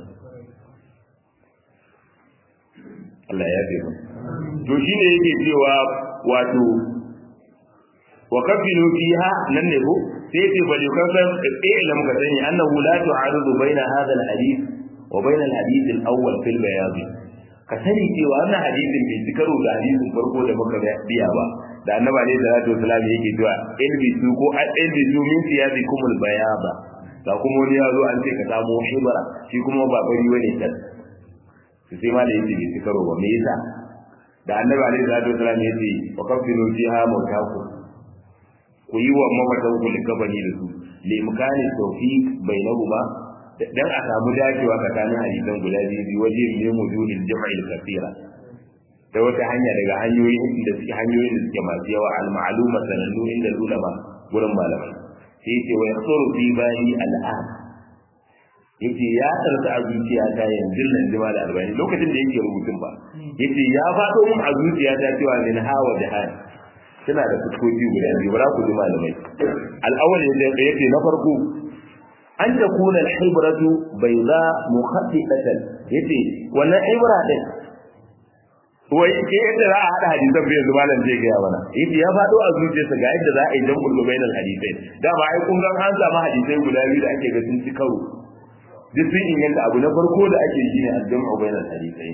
Allah ya yafe mu to shine yake cewa wato wa kafilu fiha nan ne ko sai ce bali kasan ilam ka sani annahu la tu'aridu baina hadha al-hadith wa baina al-hadith al-awwal fil bayad ka sani cewa wannan hadisin bai ci karo da hadisin farko da muka biya ba da annabi alaihi salatu wasallam yake cewa ilbisu ko ilbisu min siyabikum al-bayada da kuma wani ya zo an ce ka samu hibara shi kuma ba bari wani kan su sai ma da yake bai ci karo ba me yasa da annabi alaihi salatu wasallam yace wa kafilu fiha mawtaku ku yi wa mamatan ku likabani da su limkani tawfiq bainahuma dan a samu dacewa tsakanin hadisan guda biyu bi waje ne mujudin jama'il kathira da wata hanya daga hanyoyin da suke hanyoyin da suke masu yawa al ma'luma sanannu inda ulama gurin malamai sai yace wa yasuru fi bani al'an yace ya tarsa a zuciya ta yanzu nan jima da arba'in lokacin da yake rubutun ba yace ya faɗo mun a zuciya ta cewa min hawa da hali suna da fuskoki guda biyu bara ku ji malamai al'awwal yace na farko an ta kuna al-hibratu bayda mukhaffifatan yace wannan ibra din wai ke yadda za a hada hadisan bai yanzu malam zai gaya mana yace ya fado a zuciyarsa ga yadda za a yi jam'ul bainal hadisai da ba ai kun ga an samu hadisai guda biyu da ake ga sun ci karo duk sun inganta abu na farko da ake yi ne al-jam'u bainal hadisai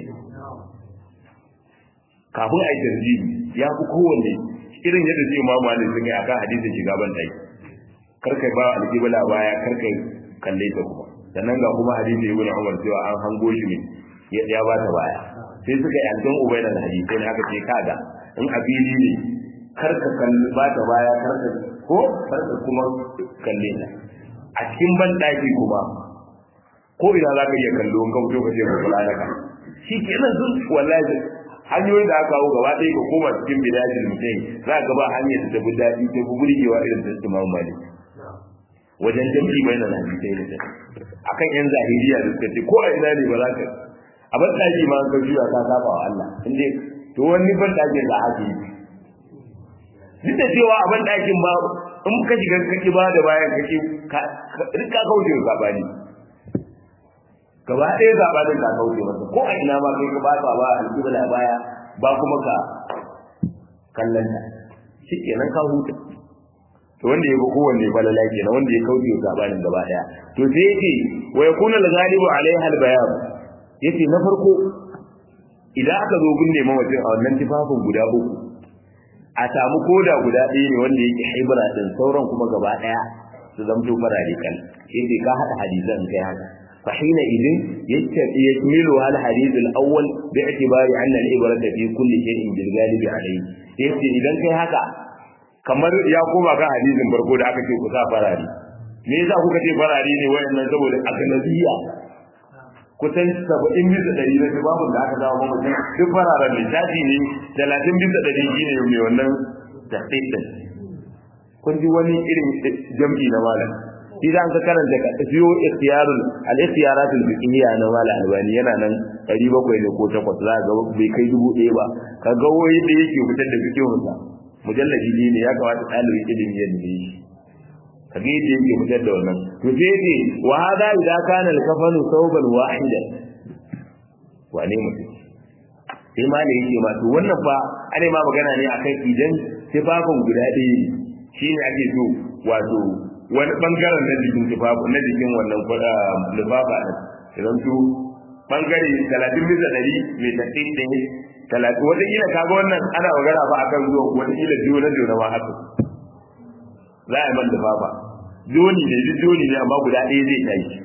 kafin a yi tarjihi ya fi kowanne irin yadda zai ma malin sun yi a kan hadisin shiga ban ɗaki karkai ba alƙibla baya karkai kalle ta kuma sannan ga kuma hadisi ibn umar cewa an hango shi ne ya ba ta baya sai suka yi aljan ubaina da hadisai ne aka ce kaga in abili ne karka kalli ba ta baya karka ko karka kuma kalle ta a cikin ban ɗaki kuma ko ina za ka iya kallo in ka fito ka ce ka kula da ka shi kenan sun wallahi hanyoyin da aka kawo gaba ɗaya ka koma cikin bidajin mutum za ka ba hanyar da tafi daɗi ta fi burgewa irin ta Imam Malik wajen jam'i bai na hadisai da ta akan yan zahiriya da suka ce ko a ina ne ba za ka a ban ɗaki ma ka juya ka saba wa Allah inda to wani ban ɗakin da haka yi duk da cewa a ban ɗakin ba in ka shiga kake ba da bayan kake ka rika kauce zabani gaba ɗaya zabanin ka kauce masa ko a ina ma kai ka ba ka ba alƙibla baya ba kuma ka kallon ta shi kenan ka huta to wanda ya bi kowanne falala kenan wanda ya kauce wa sabanin gaba daya to sai yake wa yakunu al-ghalibu alaiha al-bayan yace na farko idan aka zo gunne mawajin a wannan tufafin guda uku a samu koda guda ɗaya ne wanda yake haibara din sauran kuma gaba daya su zamto farare kan yace ka hada hadisan kai haka fa hina idin yakmilu al-hadith al-awwal bi'tibari anna al-ibrata fi kulli shay'in bil ghalibi alayhi yace idan kai haka kamar ya koma kan hadisin farko da aka ce ku sa farari me yasa kuka ce farari ne wayannan saboda agnabiya kusan 70 bisa ɗari na babun da aka zama mutum duk fararen ne tashi ne 30 bisa ɗari shine mai wannan tahqiqin kun ji wani irin jam'i na malam shi da ka karanta ka fiyo ikhtiyarul al-ikhtiyaratul fiqhiyya na malam albani yana nan 700 ne ko 8 za ga bai kai dubu ɗaya ba ka ga wai da yake fitar da fiqhunsa mujalladi ne ya kamata ɗalibin ilimi ya nemi shi kage yadda yake fitar da wannan to sai ce wa hada idza kana al-kafanu thawban wahidan wane mutum sai ma ne yake ma to wannan fa ane ma magana ne akan idan tufafin guda ɗaya shine ake so wato wani bangaren na jikin tufafin na jikin wannan lufafa ɗin idan to bangare talatin bisa ɗari mai tafi ɗaya talatin wata kila kaga wannan ana magana ba akan zuwa wata kila biyu na jona ma haka za a yi man lufafa joni ne duk joni ne amma guda ɗaya zai tashi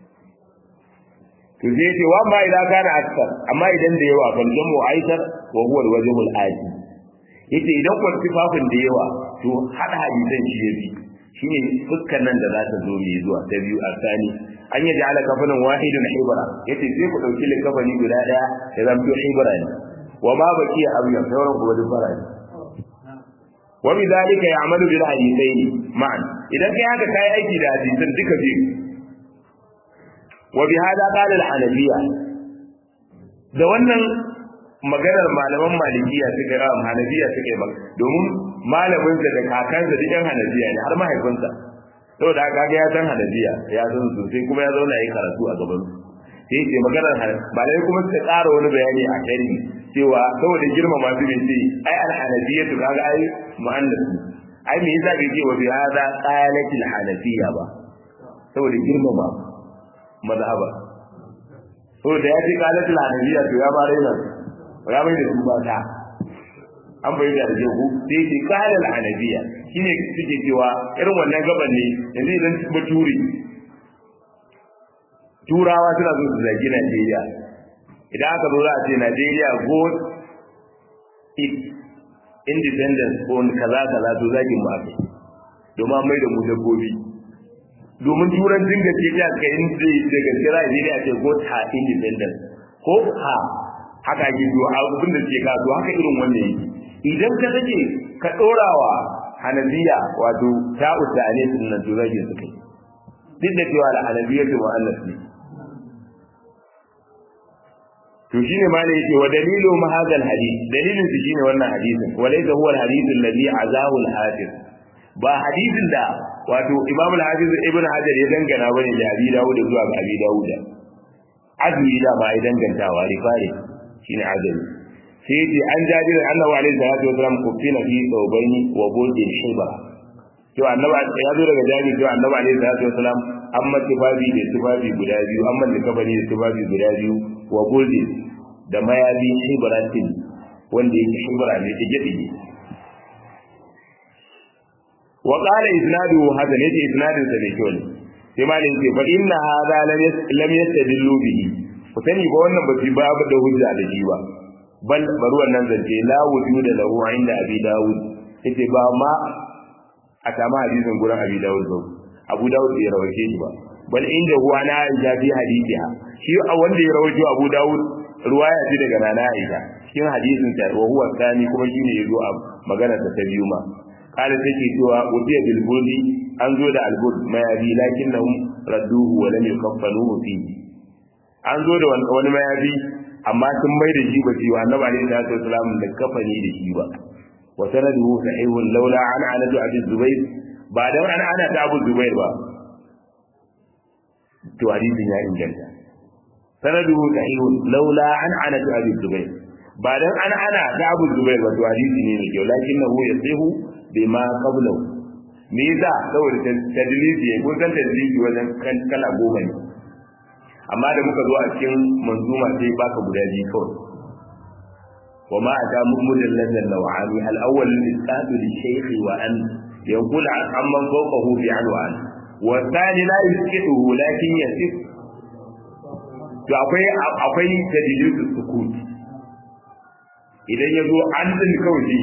to zai ce wa ma idan kana aksar amma idan da yawa kan jamu aikar wa huwa alwajhul ati yace idan kun tufafin da yawa to hada hadisan shi yafi shine fuskan nan da za ta zo mai zuwa ta biyu a sani an yi ja'ala kafanin wahidun hibra yace sai ku dauki likafani guda daya ya zamto hibra ne wa ma baki abiyan sauran ku wani fara ne wa bi dalika ya'malu bil hadithaini ma'an idan kai haka kai aiki da hadisan duka biyu wa bi hada qala al hanafiya da wannan maganar malaman malikiya suka yi hanafiya suka yi domin malaminsa da kakansa duk yan hanafiya ne har mahaifinsa saboda haka ga ya san hanafiya ya san sosai kuma ya zauna yi karatu a gaban su sai ce maganar malai kuma suka ƙara wani bayani a sharhi cewa saboda girma masu bin ce ai al hanafiya to kaga ai mu'annas ai me yasa bai ce wa bi hada qalatil hanafiya ba saboda girmama mazhaba saboda ya ce qalatil hanafiya to ya bare nan ya mai da su ba ta an bai da rage ku sai ce kalal hanabiya shine suke cewa irin wannan gaban ne yanzu idan baturi turawa suna so su zagi Najeriya idan aka zo za a ce Najeriya go it independence on kaza kaza to zagin mu aka domin mai da mu dabbobi domin turancin da ke ya kai inda daga kira Najeriya ce go ta independence ko ha haka ake zuwa abin da ke kaso haka irin wannan yake idan ka take ka dorawa hanabiya wato ta usane sunan to zage su kai duk da cewa da hanabiya to mu'annas ne to shine ma ne yake wa dalilu ma hadal hadith dalilin su shine wannan hadisin wa laysa huwa al hadith alladhi azahu al hafiz ba hadisin da wato imam al hafiz ibn hajar ya dangana bane da abi dawud zuwa ga abi dawud azmi da ba ya dangantawa rifari shine azmi sai ce an jabir annabi alaihi salatu wasallam kufina fi thawbaini wa buldin shiba to annabi ya zo daga jabir to annabi alaihi salatu wasallam amma tibabi da tibabi guda biyu amma da kabari da tibabi guda biyu wa buldin da mayabi shibratin wanda yake shibra ne ta gidi wa qala isnadu hadan yace isnadin sa ne kyau ne sai malin ce fa inna hadha lam yastadillu bihi ku sani ba wannan ba fi babu da hujja da shi ba bal bari wannan zance la wujuda lahu inda abi dawud yace ba ma a kama hadisin gurin abi dawud ba abu dawud bai rawaje shi ba bal inda huwa na aisha fi hadithiha shi a wanda ya rawaje abu dawud ruwaya ce daga nana aisha cikin hadisin ta wa huwa tsani kuma shine yazo a magana ta biyu ma kala take cewa ubiya bil budi an zo da albud mayabi lakinnahum radduhu wa lam yukaffanuhu fihi an zo da wani mayabi amma sun mai da shi ba ci wa annabi alaihi salatu wasalam da kafani da shi ba wa sanaduhu sahihun laula an anatu abi zubayr ba dan an ana ta Abu Zubair ba to hadisin ya inganta sanaduhu sahihun laula an ana ta Abu Zubair ba dan an ana ta Abu Zubair ba to hadisi ne mai kyau lakinnahu yasihu bima qablahu me yasa saboda tadlisi ko san tadlisi wajen kan kala goma ne amma da muka zo a cikin manzuma sai baka guda biyu kawai wa ma ata mu'mudin ladan lawani al-awwal al-isqat li-shaykh wa an yanqul amman fawqahu bi anwan wa thani la yusqituhu lakin yasif to akwai akwai tadlisu sukut idan yazo an din kawai shi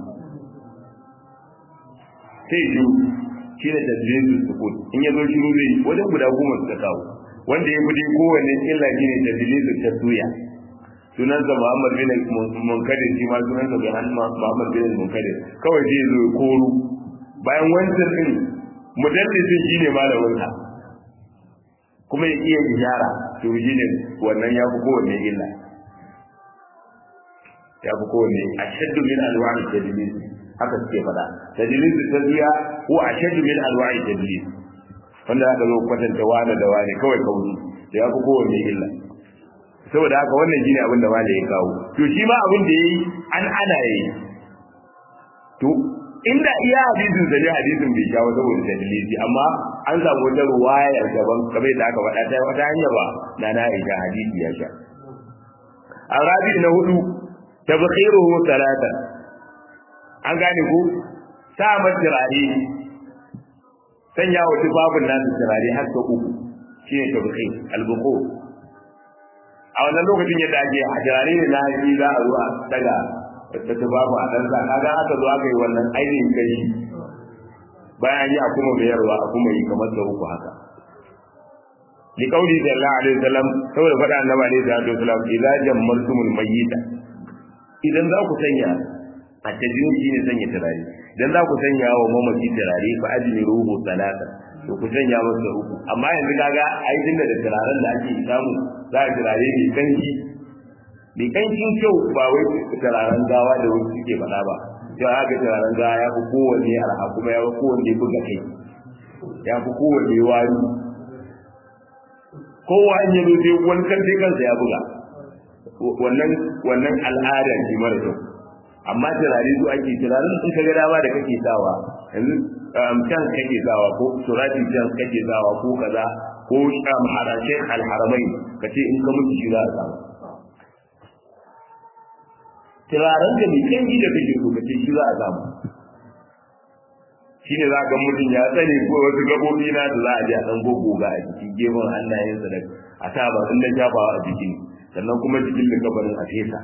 sai shi shi ne tadlisu sukut in yazo shiru zai wajen guda goma suka kawo wanda ya fi kowanne illa shi ne tadlisu taswiya sunansa Muhammad bin Munkadir shi ma sunansa bin Muhammad bin Munkadir kawai zai zo koru bayan wancan din mudallisin shine malamin sa kuma ya iya ijara to shine wannan ya fi kowanne illa ya fi kowanne ashaddu min alwa'i tadlis haka suke faɗa tadlis taswiya ko ashaddu min alwa'i tadlis wanda aka zo kwatanta wani da wani kawai kawai ya fi kowanne illa saboda haka wannan shine abin da malai ya kawo to shi ma abin da yayi an ana yayi to inda iya hadisin da hadisin bai shawo saboda dalili amma an samu wata ruwaya daban kamar da aka faɗa ta wata hanya ba na na ita hadisi ya sha arabi na hudu tabkhiruhu salata an gane ko sa matirare sanya wa tufafin nasu turare har sau uku shine tabkhir al-buqu a wannan lokacin yadda ake a jirare ne na haji za a zuwa daga da ta babu a ɗansa kaga aka zo aka yi wannan ainihin gari bayan yi a kuma mayarwa a kuma yi kamar da uku haka li kauli sallallahu alaihi wasallam saboda faɗa annabi alaihi salatu wasallam idza jammaltumul mayyita idan za ku sanya a tajin shi ne sanya turare idan za ku sanya wa mamaci turare fa ajmi ruhu salata to ku sanya masa uku amma yanzu kaga ai tunda da turaren da ake samu za a turare mai kanki mai kankin kyau ba wai turaren gawa da wasu suke faɗa ba to haka turaren gawa ya fi kowanne arha kuma ya fi kowanne buga kai ya fi kowanne wari kowa an yi sai wani kan sai kansa ya buga wannan wannan al'ada ce mara kyau amma turare su ake turaren sun ka ga dama da kake sawa yanzu can kake sawa ko surati can kake sawa ko kaza ko sham harashe alharamai ka ce in ka mutu shi za a samu turaren da mai kanji da kake so ka ce shi za a samu shi ne za ka mutum ya tsane ko wasu gabobi na da za a je a ɗan gogoga a jiki gefen hannayensa da a saba in na shafawa a jiki sannan kuma jikin da kabarin a fesa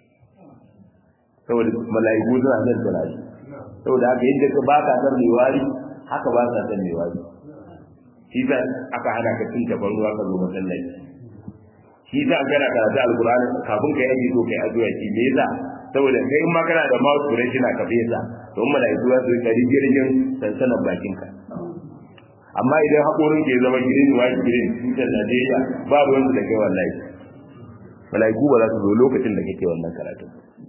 saboda mala'iku suna son turare saboda haka yadda ka ba ka san mai wari haka ba ka san mai wari shi sa aka hana ka cin tabar ruwa ka zo masallaci shi sa kana karatu alkur'ani kafin ka yi so kai addu'a shi me yasa saboda kai in ma kana da mouth fresh na ka fesa to in mala'iku za su kari jirgin sansanan bakin ka amma idan haƙorin ke zama girin wa girin tutar Najeriya ba ruwan su da kai wallahi mala'iku ba za su zo lokacin da kake wannan karatu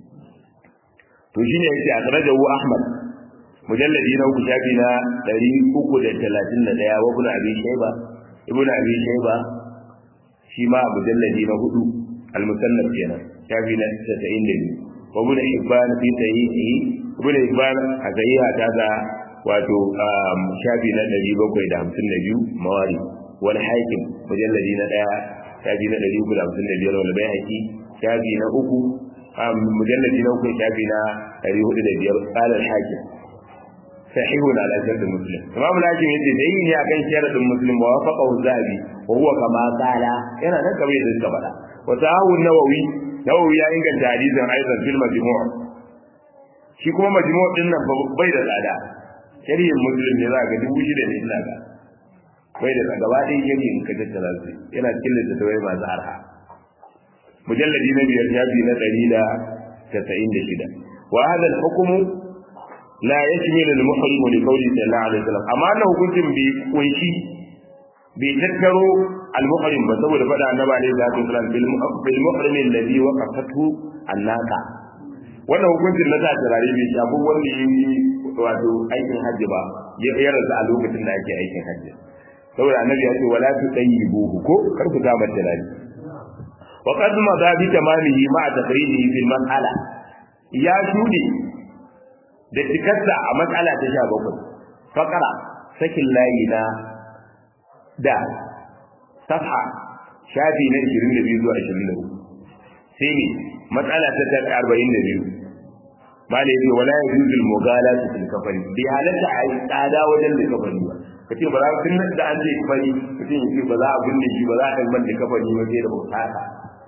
to shine yake akhrajahu Ahmad mujalladi na uku shafi na 331 wa ibn Abi Shayba ibn Abi Shayba shi ma mujalladi na hudu al-musannaf kenan shafi na 92 wa ibn Hibban fi sahihi ibn Hibban a sahiha ta ga wato shafi na 752 mawari wal hakim mujalladi na 1 shafi na 355 wal bayhaqi shafi na uku mujalladi na uku shafi na 405 qala al-hakim sahihun ala shart muslim imam al-hakim yace dai ne akan sharadin muslim wa wafaqahu zahabi wa huwa kama qala yana nan kamar yadda suka faɗa wa sahahu nawawi nawawi ya inganta hadisin aidan fil majmu' shi kuma majmu' din nan bai da tsada shari'in muslim ne za ka dubu shida ne ina ga bai da gaba ɗaya shari'in ka tattara su yana cikin littattafai masu arha mujalladi na biyar shafi na ɗari da casa'in da shida wa hada hukumu la yashmilu al-muhrim li qawli sallallahu alaihi wasallam amma na hukuncin bi kunshi bi tattaro al-muhrim ba saboda faɗa annabi alaihi salatu wasallam bil muhrim alladhi waqafatu annaka wannan hukuncin na sa turare bai shafi wanda yi wato aikin hajji ba ya rasu a lokacin da ake aikin hajji saboda annabi ya ce wala tu tayyibuhu ko kar ku ta mata rani wa qad ma da bi tamamihi ma taqrihi fil mas'ala ya shude da tikarsa a matsala ta 17 faqara sakin layi na da safha shafi na 22 zuwa 23 sai ne matsala ta 42 malai yace wala yajuzu al-mughalatu fil kafari bi halatta a yi tsada wajen da kafari ba kace ba za ka tun da an ce kafari kace yace ba za a binne shi ba za a kalmar da kafari ba sai da usaka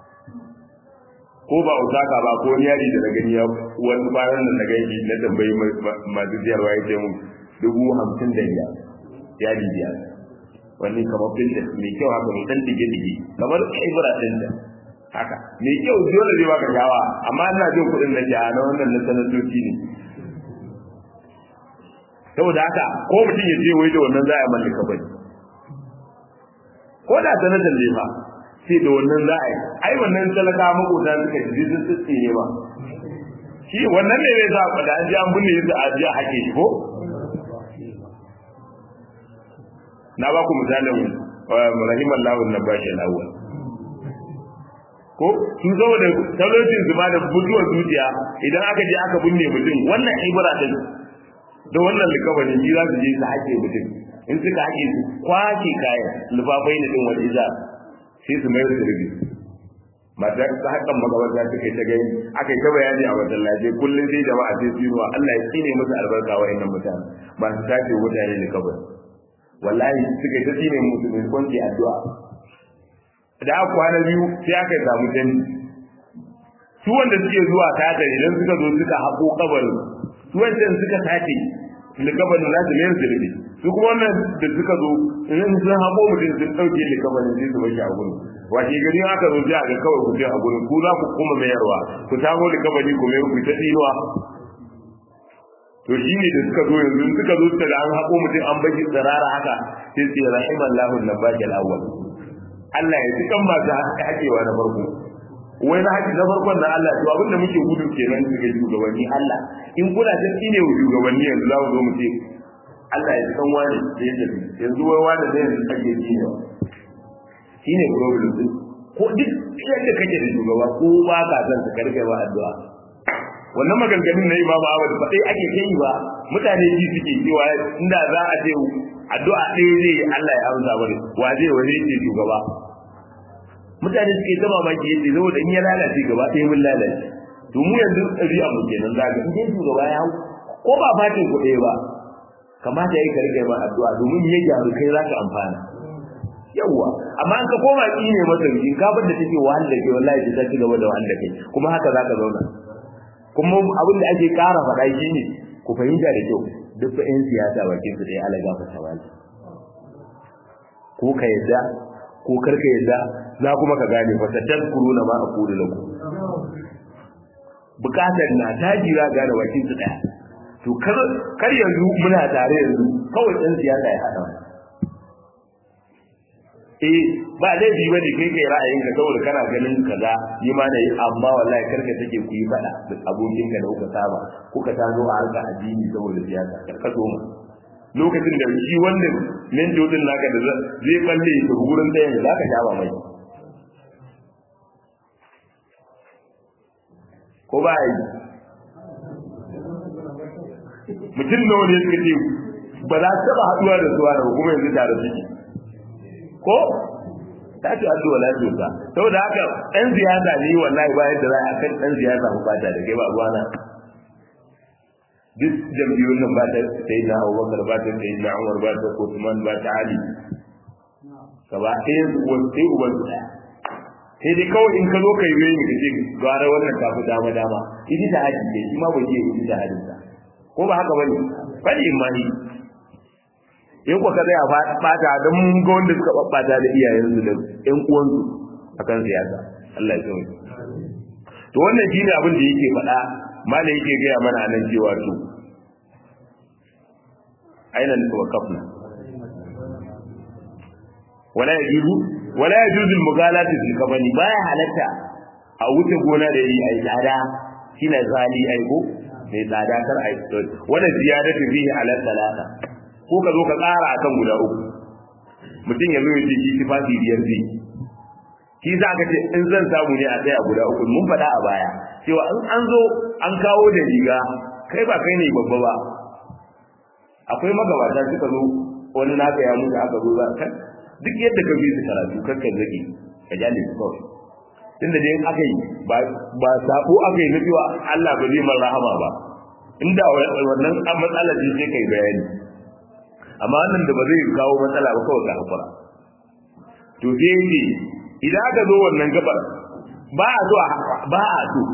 ko ba usaka ba ko ni yari da na gani ya wani bayan da na gani na tambayi masu siyarwa ya ce mun dubu hamsin da biyar yadi biyar wani kamar pinterest mai kyau haka mai dan dige-dige kamar ibra ɗin da haka mai kyau dole zai baka shawa amma ina jin kuɗin na jiha na wannan na sanatoci ne saboda haka ko mutum ya je wai da wannan za a mallaka bane ko da sanatar ne ba sai da wannan za a yi ai wannan talaka makota suka ji sun tsitsi ne ba shi wannan ne zai sa da an ji an binne su a ji a hake shi ko na ba ku misalin rahimallahu nabashi al-awwal ko sun zo da talocin zuma da mutuwar zuciya idan aka je aka binne mutum wannan ibra din da wannan likabarin ji za su je su haƙe mutum in suka haƙe su kwace kayan lufafai na din wani iza sai su mayar da rubi mata ta hakan magabarta suka yi ta gani aka yi ta bayani a masallaci kullum sai jama'a sai su yi wa Allah ya tsine musu albarka wa'annan mutane masu tace mutane likabar wallahi suka yi ta tsine musu mai kwanci addu'a da aka kwana biyu sai aka samu canji su wanda suke zuwa tata idan suka zo suka haƙo kabarin su wancan suka tace likabarin na su mayar zirbi su kuma wannan da suka zo in sun haƙo mutum sun ɗauke likabarin sai su bashi a gurin washe gari aka zo sai a ga kawai ku je a gurin ku za ku kuma mayarwa ku samo likabari ku mayar ku ta tsinuwa to shi ne da suka zo yanzu suka zo suka da an haƙo mutum an bashi tsirara haka sai su yi rahimallahu nabashi al-awwal Allah ya ji kan masu haƙewa na farko wai na haƙi na farkon na Allah to abinda muke gudu kenan su ga shugabanni Allah in kuna ta tsine wa shugabanni yanzu za mu zo mu ce Allah ya ji kan wani da ya tafi yanzu wai wani zai yanzu ake tsine wa shine problem din ko duk yadda kake da shugaba ko ba ka san ka karkai ba addu'a wannan maganganun na Imam Ahmad ba dai ake kai ba mutane ji suke cewa inda za a ce addu'a ɗaya zai yi Allah ya amsa bane wa zai wani yake shugaba mutane suke ta mamaki yace saboda in ya lalace gaba ɗaya mun lalace to mu yanzu ɗabi'a mu kenan zaka in dai shugaba ya hau ko ba fatin ku ɗaya ba kamata yayi karge ba addu'a domin ya gyaru kai zaka amfana yawwa amma an ka koma ki ne masa in ka bar da take wahal da ke wallahi ta ci gaba da wahal da kai kuma haka zaka zauna kuma abin da ake ƙara faɗa shine ku fahimta da kyau duk fa 'yan siyasa bakin su da ya alaga fa tawali ko ka yadda ko karka yadda za kuma ka gane fa tadkuru na ma aqulu lakum bukatar na ta jira gane bakin su daya to kar kar yanzu muna tare yanzu kawai 'yan siyasa ya hada eh ba laifi bane kai kai ra'ayinka saboda kana ganin kaza yi ma da yi amma wallahi karka take ku yi fada da abokin ka da kuka saba kuka tazo a harka addini saboda siyasa karka so mu lokacin da shi wanda nan jodin naka da zai balle ka gurin da yanzu zaka jaba mai ko ba yi mutum nawa ne suka ce ba za su taba haduwa da suwa da kuma yanzu tare suke ko ta ce addu'a la tuka saboda haka dan ziyada ne wallahi ba yadda za a kan dan ziyada mu bata da kai ba ruwana duk jam'iyyun nan ba ta sai na Abubakar ba ta sai na Umar ba ta Uthman ba ta Ali gaba ɗaya wani sai uban su ɗaya sai dai kawai in ka zo kai yi ka ce gara wannan ta fi dama dama idi da haji ne shi ma bai yi idi da hajin sa ko ba haka bane bane imani in ku ka tsaya bata don mun ga wanda suka babbata da iyayensu da ƴan uwansu akan siyasa Allah ya tsare to wannan shine abin da yake faɗa malai yake gaya mana nan cewa to aina tawakkafna wala yajuzu wala yajuzu al-mughalati fil kafani baya halatta a wuce gona da yi ai tsada shine zali ai ko mai tsada kar ai wala ziyadatu fihi ala salata ko ka zo ka tsara akan guda uku mutum ya zo ya ce shi tufafi biyar zai shi za ka ce in zan samu ne a tsaya guda uku mun faɗa a baya cewa in an zo an kawo da riga kai ba kai ne babba ba akwai magabata suka zo wani naka ya mutu aka zo za ka duk yadda ka bi su karatu kakka zaki ka jale su kawai tunda dai aka yi ba ba sabo aka yi na cewa Allah ba zai mar rahama ba inda wannan matsalar ce sai kai bayani amma wannan da ba zai kawo matsala ba kawai ka hakura to sai yake idan aka zo wannan gabar ba a so ba a so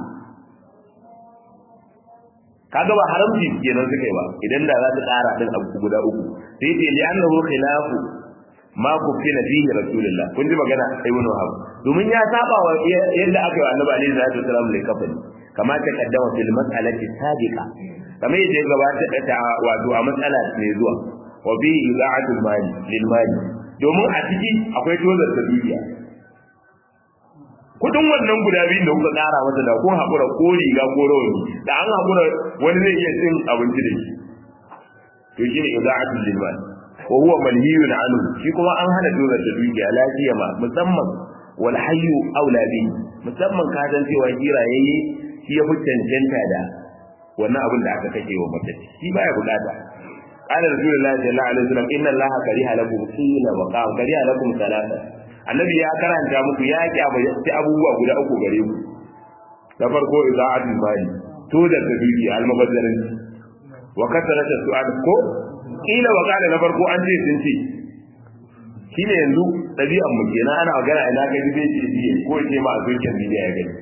kaga ba haramci kenan suka yi ba idan da za ta tsara din abu guda uku sai ce li annahu khilafu ma kufina fihi rasulullah kun ji magana ibn wahab domin ya saba wa yadda aka yi wa annabi alaihi salatu wasallam lai kafani kama ta kaddama fil mas'alati sabiqa kamar yadda ya gabata da wato a matsala ne zuwa wa bi ida'atul mali lil mali domin a ciki akwai tozar da dukiya kudin wannan guda biyun da kuka tsara masa da kun haƙura ko riga ko rawani da an haƙura wani zai iya cin abinci da shi to shi ne ida'atul lil mali wa huwa manhiyun anhu shi kuma an hana tozar da dukiya lafiya ma musamman wal hayyu aula bi musamman ka san cewa kirayayye shi ya fi cancanta da wannan abin da aka kake wa mace shi baya bukata قال رسول الله صلى الله عليه وسلم ان الله كره لكم قيل وقام كره لكم ثلاثه annabi ya karanta muku ya kyamaci abubuwa guda uku gare ku na farko iza'atul mali to da tabibi almubazzarin wa kasarata su'al ko kila wa kana na farko an ce sun ce shine yanzu dabi'an mu kenan ana magana ina ga dibe ce diye ko ce ma a zuciyar bidiya ya gani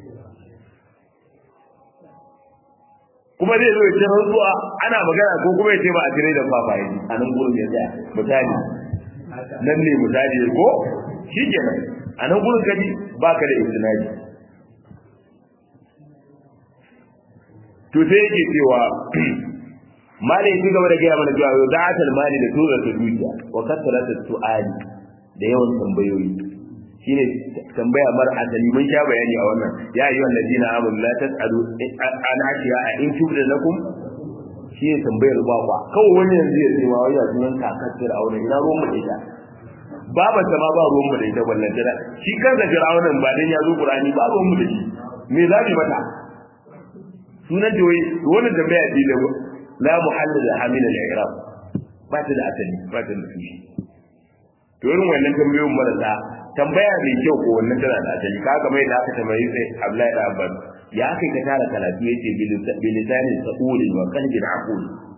kuma zai zo ya ce rantsuwa ana magana ko kuma ya ce ba a tire da fafaye a nan gurin ya tsaya misali nan ne misali ko shi kenan a nan gurin kaji ba ka da istinadi to sai yake cewa mali ya gaba da gaya mana cewa yau za'atal mali da tura ta dukiya wa kasarata su'ali da yawan tambayoyi shine tambaya mar asali mun sha bayani a wannan ya ayyuhan ladina amanu la tasalu an ashiya in tubda lakum shi ne tambayar ba kwa kawai wani yanzu ya ce ma wai ya sunan kakar fir'auna ina ruwan mu da ita baba ta ma ba ruwan mu da ita wallan jira shi kansa fir'aunan ba dan ya zo qur'ani ba ruwan mu da shi me za mu mata sunan da wai wannan tambaya ce da la muhallil hamil al-i'rab ba ta da asali ba ta da tushe to irin wannan tambayoyin marasa tambaya mai kyau ko wannan tana da asali kaga mai da aka tambayi sai Abdullahi da Abbas ya kai ka tara karatu yace bilisanin sa'ulin wa qalbin aqul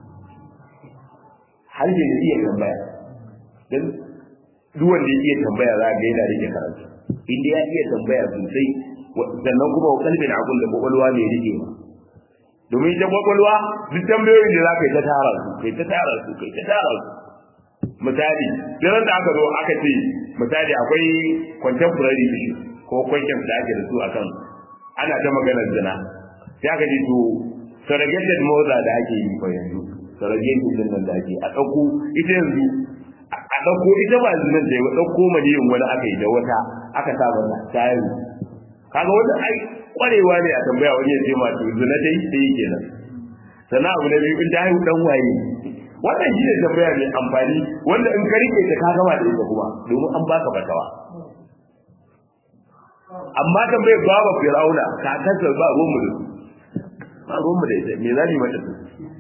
har da iya tambaya dan duk wanda ya iya tambaya za ga yana rike karatu inda ya iya tambaya sosai sannan kuma wa qalbin aqul da kwakwalwa ne rike ma domin ita kwakwalwa duk tambayoyin da za ka yi ta tara su kai ta tara su kai ta tara su misali sai da aka zo aka ce misali akwai contemporary issue ko questions da ake da su akan ana ta maganar zina sai aka ce to surrogated mother da ake yi fa yanzu surrogated din nan da ake a dauko ita yanzu a dauko ita ba zinan da ya dauko maniyin wani aka yi da wata aka sa mata tayi kaga wanda ai kwarewa ne a tambaya wani ya ce ma to zina dai sai kenan sannan abu na biyu in ta haihu dan waye wannan shi ne tambaya mai amfani wanda in ka rike ta ka gama da ita kuma domin an baka fatawa amma tambayar baba firauna ka kasar ba ruwan mu da su ba ruwan mu da ita me za ni mata su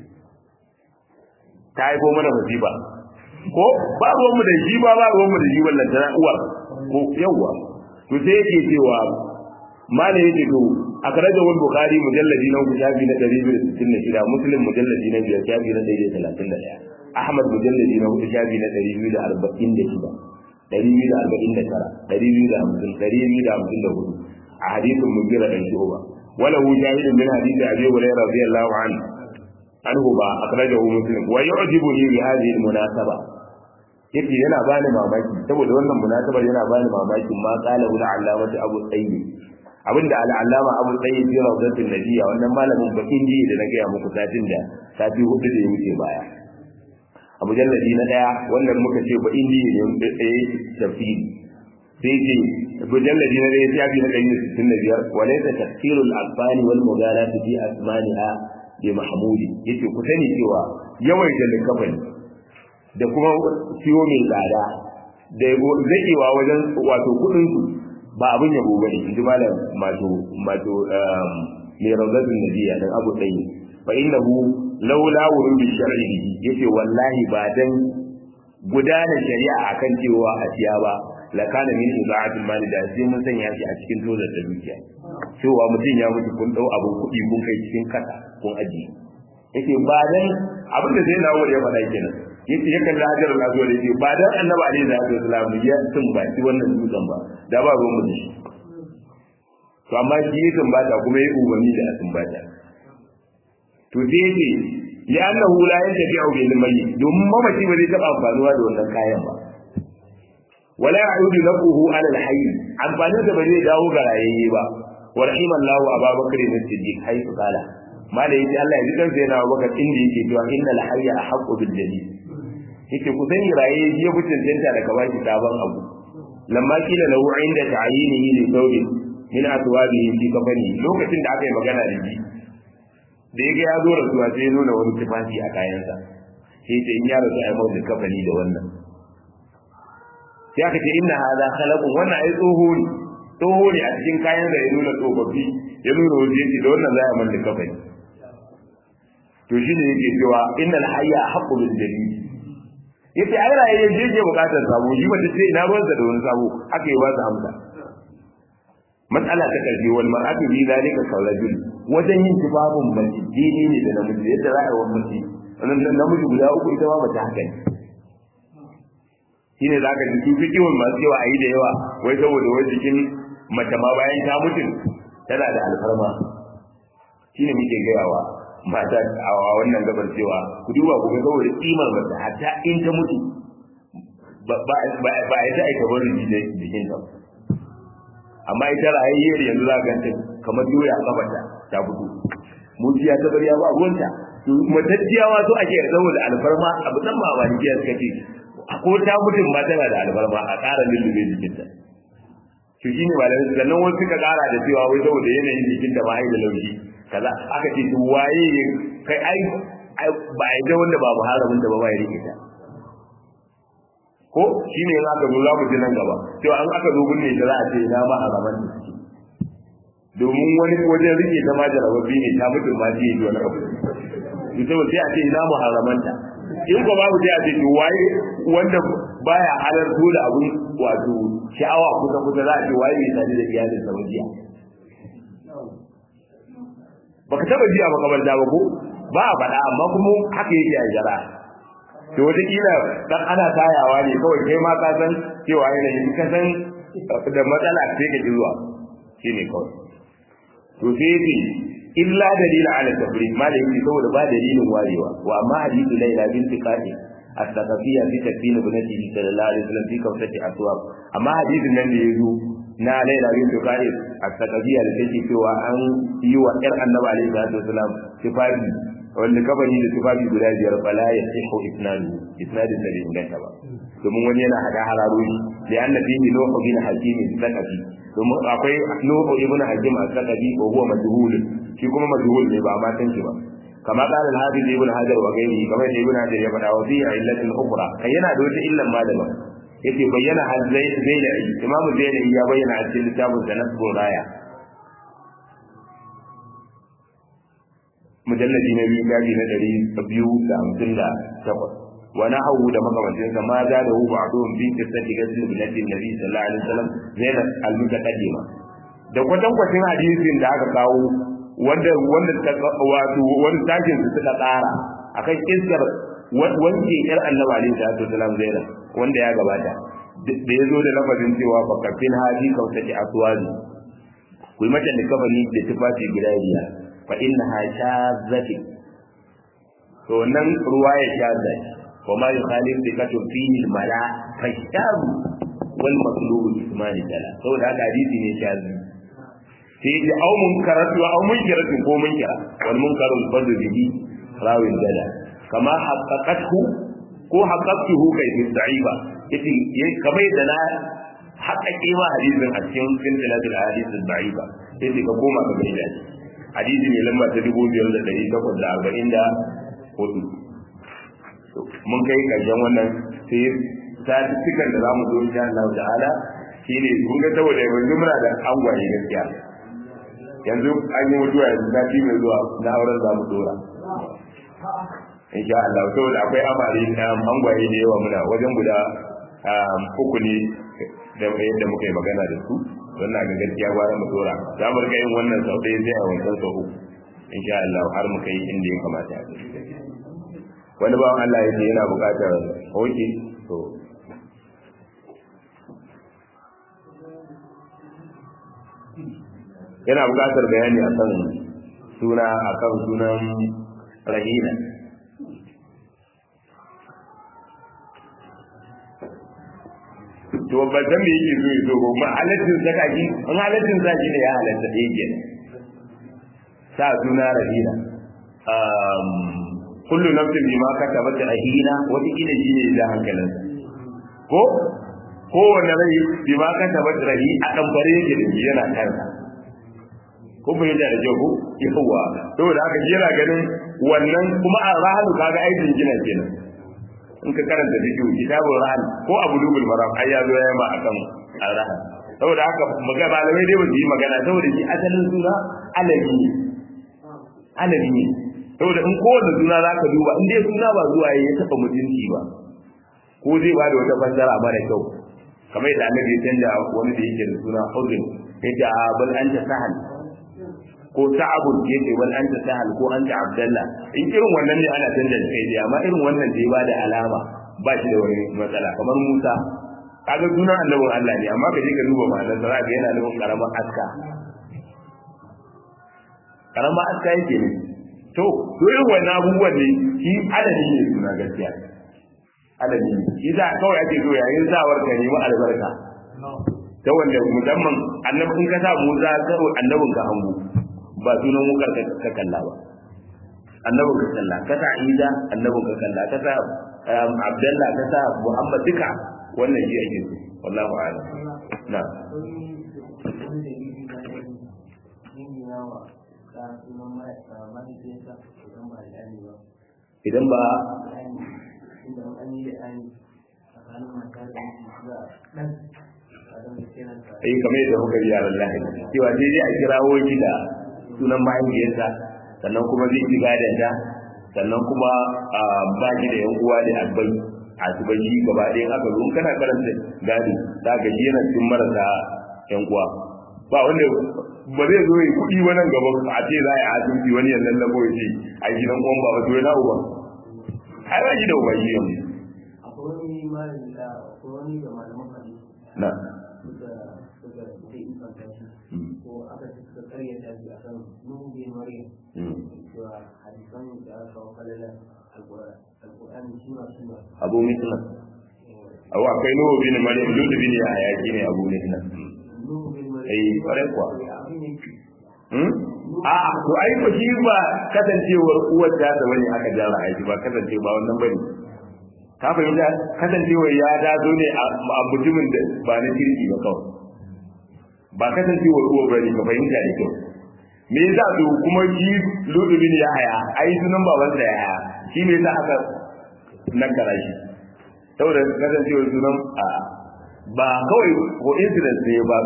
ta haifo mana musiba ko ba ruwan mu da shi ba ba ruwan mu da shi wallan tana uwar ko yawa to sai yake cewa malai yake to a karajar wani bukari mujalladi na uku shafi na ɗari biyu da sittin da shida muslim mujalladi na biyar shafi na ɗari da talatin da ɗaya ahmad mujalladi na hudu shafi na ɗari biyu da arba'in da shida ɗari biyu da arba'in da tara ɗari biyu da hamsin ɗari biyu da hamsin da hudu a hadisin mugira ɗan shuba wala hu shahidun min hadisi abi hurairah radiyallahu anhu anhu ba akhrajahu muslim wa yu'jibuni bi hadhihi al-munasaba yace yana bani mamaki saboda wannan munasabar yana bani mamaki ma qala ul allamati abu sayyid abinda al'allama abu tsaye fi rawdatin nabiyya wannan malamin bakin ji da na gaya muku satin da sati hudu da ya wuce baya a mujalladi na daya wannan muka ce ba inji ne da tsaye tafsiri sai ce mujalladi na daya shafi na ɗari sittin da biyar walaysa tafsirul albani wal mughalati fi asmaniha bi mahmudi yace ku sani cewa yawaita likafani da kuma siyo mai tsada da zakewa wajen wato kudin su ba abin yabo bane inji malam mato mato mai rawdatul nabiyya dan abu dai fa innahu laula wurudi shar'i yace wallahi ba dan gudanar shari'a akan cewa a siya ba la kana min ibadatul mali da sai mun sanya shi a cikin dozar da dukiya cewa mutum ya mutu kun dau abin kuɗi kun kai cikin kasa kun aji yake ba dan abin da zai nawo ya faɗa kenan yace ya kalli hajar al-azwar yace ba dan annabi alaihi salatu wasallam ya sun ba shi wannan dutsen ba da ba ruwan mu shi to amma shi ya sun bata kuma ya umarni da sun bata to sai yace ya annahu la yantafi'u bil mayyit domin mamaci ba zai taba amfanuwa da wannan kayan ba wala ya'udu nafuhu ala al-hayy amfanin da ba zai dawo ga rayayye ba wa rahimallahu ababakar ibn siddiq haythu qala ma da yace Allah ya ji kansa yana Abubakar inda yake cewa innal hayya ahqqu bil jadid yake ku sani raye ya fi cancanta da kaba ki sabon abu lamma kila lahu inda ta'yinihi li thawbin min aswabihi fi kafani lokacin da aka yi magana da shi da yaga ya zo rasuwa sai ya nuna wani tufafi a kayansa sai ce in ya rasu ai mawdu kafani da wannan sai aka ce inna hadha khalaqun wannan ai tsoho ne tsoho ne a cikin kayan da ya nuna tsofaffi ya nuna waje yake da wannan za a manta kafani to shine yake cewa innal hayya haqqu bil jalil yace ai raye je je bukatar sabo shi ba ce ina ruwan da wani sabo aka yi ba su amsa matsala ta karfi wal mar'atu bi zalika kawrajul wajen yin tibabun mace dini ne da namiji yadda za a yi wa mace wannan namiji guda uku ita ma mace haka ne shine zaka ji su fi kiwon masu yawa a yi da yawa wai saboda wai jikin mace ma bayan ta mutu tana da alfarma shine muke gayawa mata a wannan gabar cewa ku duba ku ga saboda kimar mace hatta in ta mutu ba ba ita aika barin jikin ta amma ita rayayyar yanzu za ka ganta kamar doya a kafarta ta fito mutiya ta bariya ba ruwanta matacciya ma so ake saboda alfarma abu san ba wani suka ce ko ta mutum ma tana da alfarma a ƙara lullube jikinta to shine malamai sannan wasu suka ƙara da cewa wai saboda yanayin jikinta ma ai da laushi kaza aka ce to waye kai ai ba ai da wanda ba muharramin da ba ba ya rike ta ko shine in aka zo za mu ji nan gaba to an aka zo gunne da za a ce ina ma haraman da suke domin wani wajen rike ta ma jarababbi ne ta mutum ma ji yi wani abu to sai a ce ina mu haramanta in ko babu sai a ce to waye wanda baya halarto da abun wato sha'awa kusa kusa za a ce waye bai sani da iyalin sa wajiya baka taba ji a makabarta ba ko ba a faɗa amma kuma haka yake a jara to wata kila dan ana tayawa ne kawai kai ma ka san cewa yanayin ka san da matsala sai ka ji zuwa shine kawai to sai yake illa dalila ala tafrid ma da yake saboda ba dalilin warewa wa amma hadithu laila binti qadi as-saqafiyya fi tafsir ibnati sallallahu alaihi wasallam fi kawsati aswab amma hadithin nan da yazo na laila binti qadi as-saqafiyya da take cewa an yi wa yar annabi alaihi salatu wasallam tifafi wanda kabari da tufafi guda biyar fala ya sihu isnadu isnadin da bai inganta ba domin wani yana hada hararori da anna fihi nuhu bin hakim sakafi domin akwai nuhu ibn hakim as-sakafi ko huwa majhul shi kuma majhul ne ba ma san shi ba kama qala al-hafiz ibn hajar wa ghairihi kamar da ibn hajar ya faɗa wa fi illatin ukhra kai yana da wata illan ma daban yace bayyana hal zai zai da imamu zai ya bayyana a cikin littafin da nasbur raya mujalladi na biyu gaji na ɗari biyu da hamsin da takwas wani hau da makamancinsa ma za da hu ba'dun bi qissati ghusl ibnati nabi sallallahu alaihi wasallam zainab al-mutaqaddima da kwatankwacin hadisin da aka kawo wanda wanda ta wato wani tashin su suka tsara akan kissar wanke yar annabi alaihi salatu wasallam zainab wanda ya gabata da ya zo da lafazin cewa fakafin hadi kautati aswazi ku yi mata likafani da tufafi guda biyar fa innaha shazati to nan ruwaya shaza wa ma yukhalif bi katun fihi mala fa shaz wal maqlub ismani tala saboda haka hadisi ne shazi sai ya au munkaratu au munkaratu ko munkara wal munkaru fadu bihi rawin dala kama haqqaqathu ko haqqaqtuhu kai fi da'ifa yace kamar yadda na haƙaƙe ma hadisin a cikin silsilatul hadisin da'ifa yace ka koma ka gaida shi hadisi ne lamba ta dubu biyar da ɗari takwas da arba'in da hudu mun kai karshen wannan sai statistikan da zamu zo insha Allah ta'ala shine kun ga saboda yanzu muna da angwaye gaskiya yanzu an yi mutuwa yanzu sati mai zuwa na auren zamu dora insha Allah saboda akwai amare angwaye da yawa muna wajen guda uku ne da yadda muka yi magana da su don na ga gaskiya gwara mu dora za mu rika yin wannan sau ɗaya sai a wancan sau uku insha Allah har mu kai inda ya kamata wani bawan Allah ya ce yana buƙatar hoki to yana buƙatar bayani akan suna akan sunan rahina to ba san me yake so yaso ba ma halaccin saka shi an halaccin sa shi ne ya halatta da yake sa suna rahina um kullu nafsin bima kasabat rahina wata kila shi ne da hankalin ko kowane rai bima kasabat rahi a dan bare yake da shi yana kansa ko bai da da jago yawa saboda haka yana ganin wannan kuma a rahanu kaga aikin gina kenan in ka karanta da kiwo kitabul rahan ko abu dubul maram ai ya zo ya ma akan rahan saboda haka magana malamai dai ba su yi magana saboda shi asalin suna alabi ne alabi ne saboda in kowane suna za ka duba in dai suna ba zuwa ya taɓa mutunci ba ko zai ba da wata fassara mara kyau kamar yadda annabi ya canja wani da yake da suna hudun ya ce a bal anta sahal ko sa'abun ya ce bal anta sahal ko anta abdallah in irin wannan ne ana canja kai dai amma irin wannan da ya ba da alama ba shi da wani matsala kamar Musa kaga suna annabin Allah ne amma ka je ka duba ma'anar sa ga yana nufin karamar aska karamar aska yake ne to to irin wannan abubuwan ne shi adadi ne suna gaskiya adadi ne shi za kawai ake so yayin zawar ka nemi albarka ta wanda musamman annabi in ka sa Musa karo annabin ka hango ba sunan wukar ka kalla ba annabin ka kalla ka sa Isa annabin ka kalla ka sa Abdullah ka sa Muhammad duka wannan shi ake so wallahu a'lam na idan ba ai kamar yadda muka yi yaran lahi cewa sai dai a kirawo shi da sunan mahaifiyarsa sannan kuma zai ci gadon ta sannan kuma ba shi da yan uwa da abai a tubaji gaba ɗaya aka zo kana karanta gado za ka ji yana cikin marasa yan uwa ba wanda ba zai zo yi kuɗi wannan gaba a ce za a yi asibiti wani ya lallabo ya ce a gidan uwan ba wato yana uba ai ba shi da uba shi yanzu akwai wani malami da akwai wani da malaman hadisi na suka suka suka infanta shi ko aka suka karyata shi akan nuhu bin maryam cewa hadisan da aka kawo falalar alƙur'ani sura sura abu mitna abu akwai nuhu bin maryam duk bin ya hayaki ne abu mitna nuhu bin maryam eh kwarai kuwa abin ne Hmm? A'a, to ai ba shi ba kasancewar uwar ta da wani aka jara aiki ba kasance ba wannan bane. Ka fahimta kasancewar ya ta zo ne a mutumin da ba na kirki ba kawai. Ba kasancewar uwar bane ka fahimta da kyau. Me yasa to kuma shi Ludubin ya haya, ai sunan babansa ya haya. Shi me yasa aka nakara shi? Saboda kasancewar sunan a ba kawai coincidence ne ba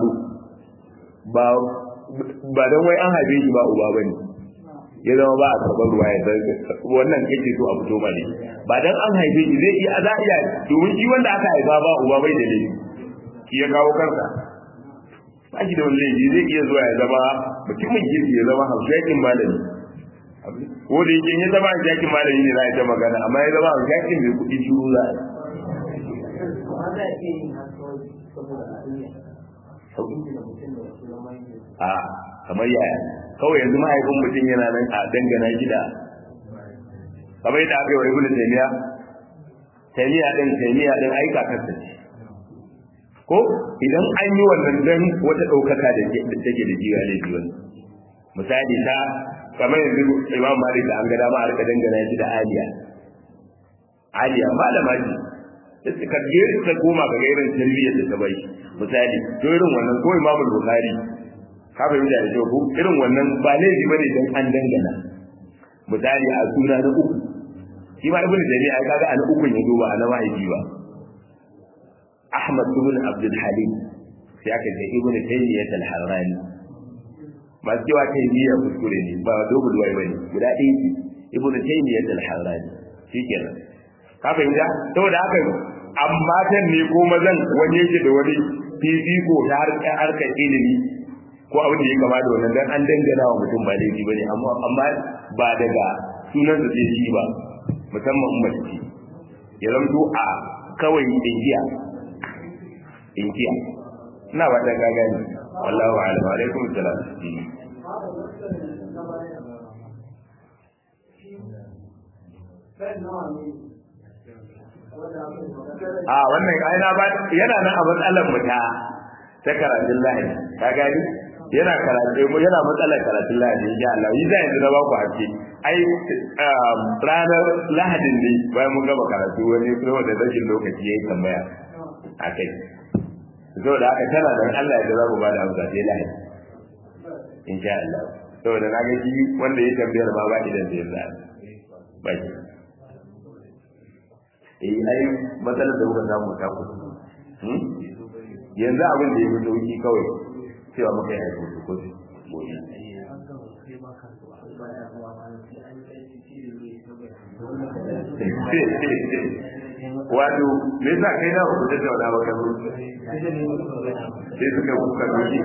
ba ba don wai an haife shi ba uba bane ya zama ba a karɓar ruwa ya wannan kake so a fito ba ne ba dan an haife shi zai iya za iya domin shi wanda aka haifa ba uba bai da laifi shi ya kawo kansa ba shi da wani laifi zai iya zuwa ya zama mutumin kirki ya zama haushakin malami ko da yake ya zama haushakin malami ne za a ta magana amma ya zama haushakin mai kuɗi shuru za a amma za a iya yin haka kawai saboda a duniya sauƙin da mutum da wasu zama yake a kamar yaya kawai yanzu mahaifin mutum yana nan a dangana gida kamar yadda aka yi wa ibnu taymiya taymiya din taymiya din ai kakarsa ce ko idan an yi wannan dan wata daukaka da take da jiya ne jiya misali ta kamar yanzu imam malik da an ga dama a rika dangana shi da aliya aliya malama ce da suka je suka koma ga irin tarbiyyar da ta bai misali to irin wannan ko imamul bukhari ka fahimta da kyau ko irin wannan ba laifi bane dan an dangana misali a suna na uku shi ma ibnu jami'a ai kaga an ukun ya duba ana mahaifi ba ahmad ibn abdul halim sai aka ce ibnu taymiyyah al-harrani masu cewa taymiyyah kuskure ne ba dogul wai bane guda ɗaya ce ibnu taymiyyah al-harrani shikenan ka fahimta saboda haka amma tan ne ko mazan wani yake da wani fifiko ta harkar harkar ilimi ko abin da ya kama da wannan dan an dangana wa mutum ba laifi bane amma amma ba daga sunan da zai shi ba musamman mace ce ya zamto a kawai ingiya ingiya ina ba ta gaga ne wallahu a'lam wa alaikum salam a wannan aina ba yana nan a matsalar mu ta ta karatun lahani ka gani yana karatu yana matsalar karatun lahadi insha Allah yi zai yanzu na ba ku haske ai ranar lahadin ne bayan mun gama karatu wani kuma da rashin lokaci yayi tambaya akai saboda haka tana da Allah ya za mu ba da amsa sai lahadi insha Allah saboda na ga shi wanda ya tambayar ma ba idan da yalla ba shi eh ai matsalar da muka samu ta ku yanzu abin da ya fi sauki kawai cewa muka yi haifar su kotu gobe. Wato, me yasa kai na ku tattauna ba kan sai suka kuka doki.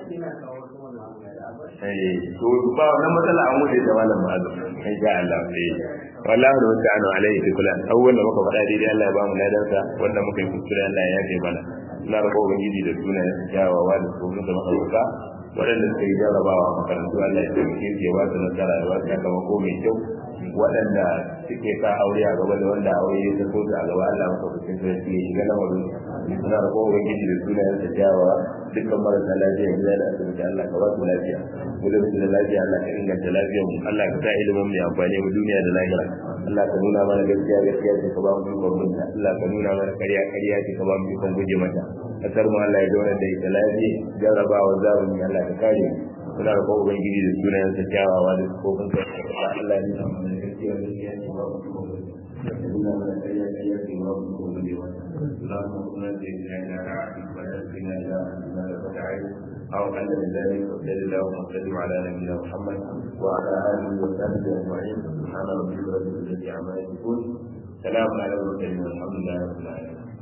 Eh, to ba wannan matsala an wuce da malam ma'azum. In sha Allah. Eh. Wallahi da wata anu alaihi kulan. Abubuwan da muka faɗa daidai Allah ya ba mu ladansa wanda muka yi kuskure Allah ya yafe mana. na raba ubangiji da sunayen kyawawa da tsoron da maharuka waɗanda suka yi jarrabawa a makarantu Allah ya taimake su ya ba su nasara ya ba su sakamako mai kyau waɗanda suke sa aure a gaba da wanda aure ya taso su a gaba Allah maka kusin da su ya shiga lamarin na raba ubangiji da sunayen sa kyawawa dukkan marasa lafiya gida da asibiti Allah ka ba su lafiya gudun su da lafiya Allah ka inganta lafiyar mu Allah ka sa ilimin mai amfani mu duniya da lahira Allah ka nuna mana gaskiya gaskiya ce ka ba mu ikon binta Allah ka nuna mana ƙarya ƙarya ce ka ba mu ikon guje mata kasar mu Allah ya zauna da ita lafiya jarrabawa zamani Allah ka kare mu muna da kowa ubangiji da sunayen sa kyawawa da kofin sa Allah ya nuna mana gaskiya gaskiya ce ba mu ikon binta nuna mana ƙarya ƙarya ce ba mu ikon guje mata اللهم صل على سيدنا عبدك ونبينا الى ما فتحت او ان ذلك وصل اللهم وسلم على نبينا محمد وعلى اله وصحبه اجمعين سبحان ربك رب العزه عما يصفون سلام على المرسلين والحمد لله رب العالمين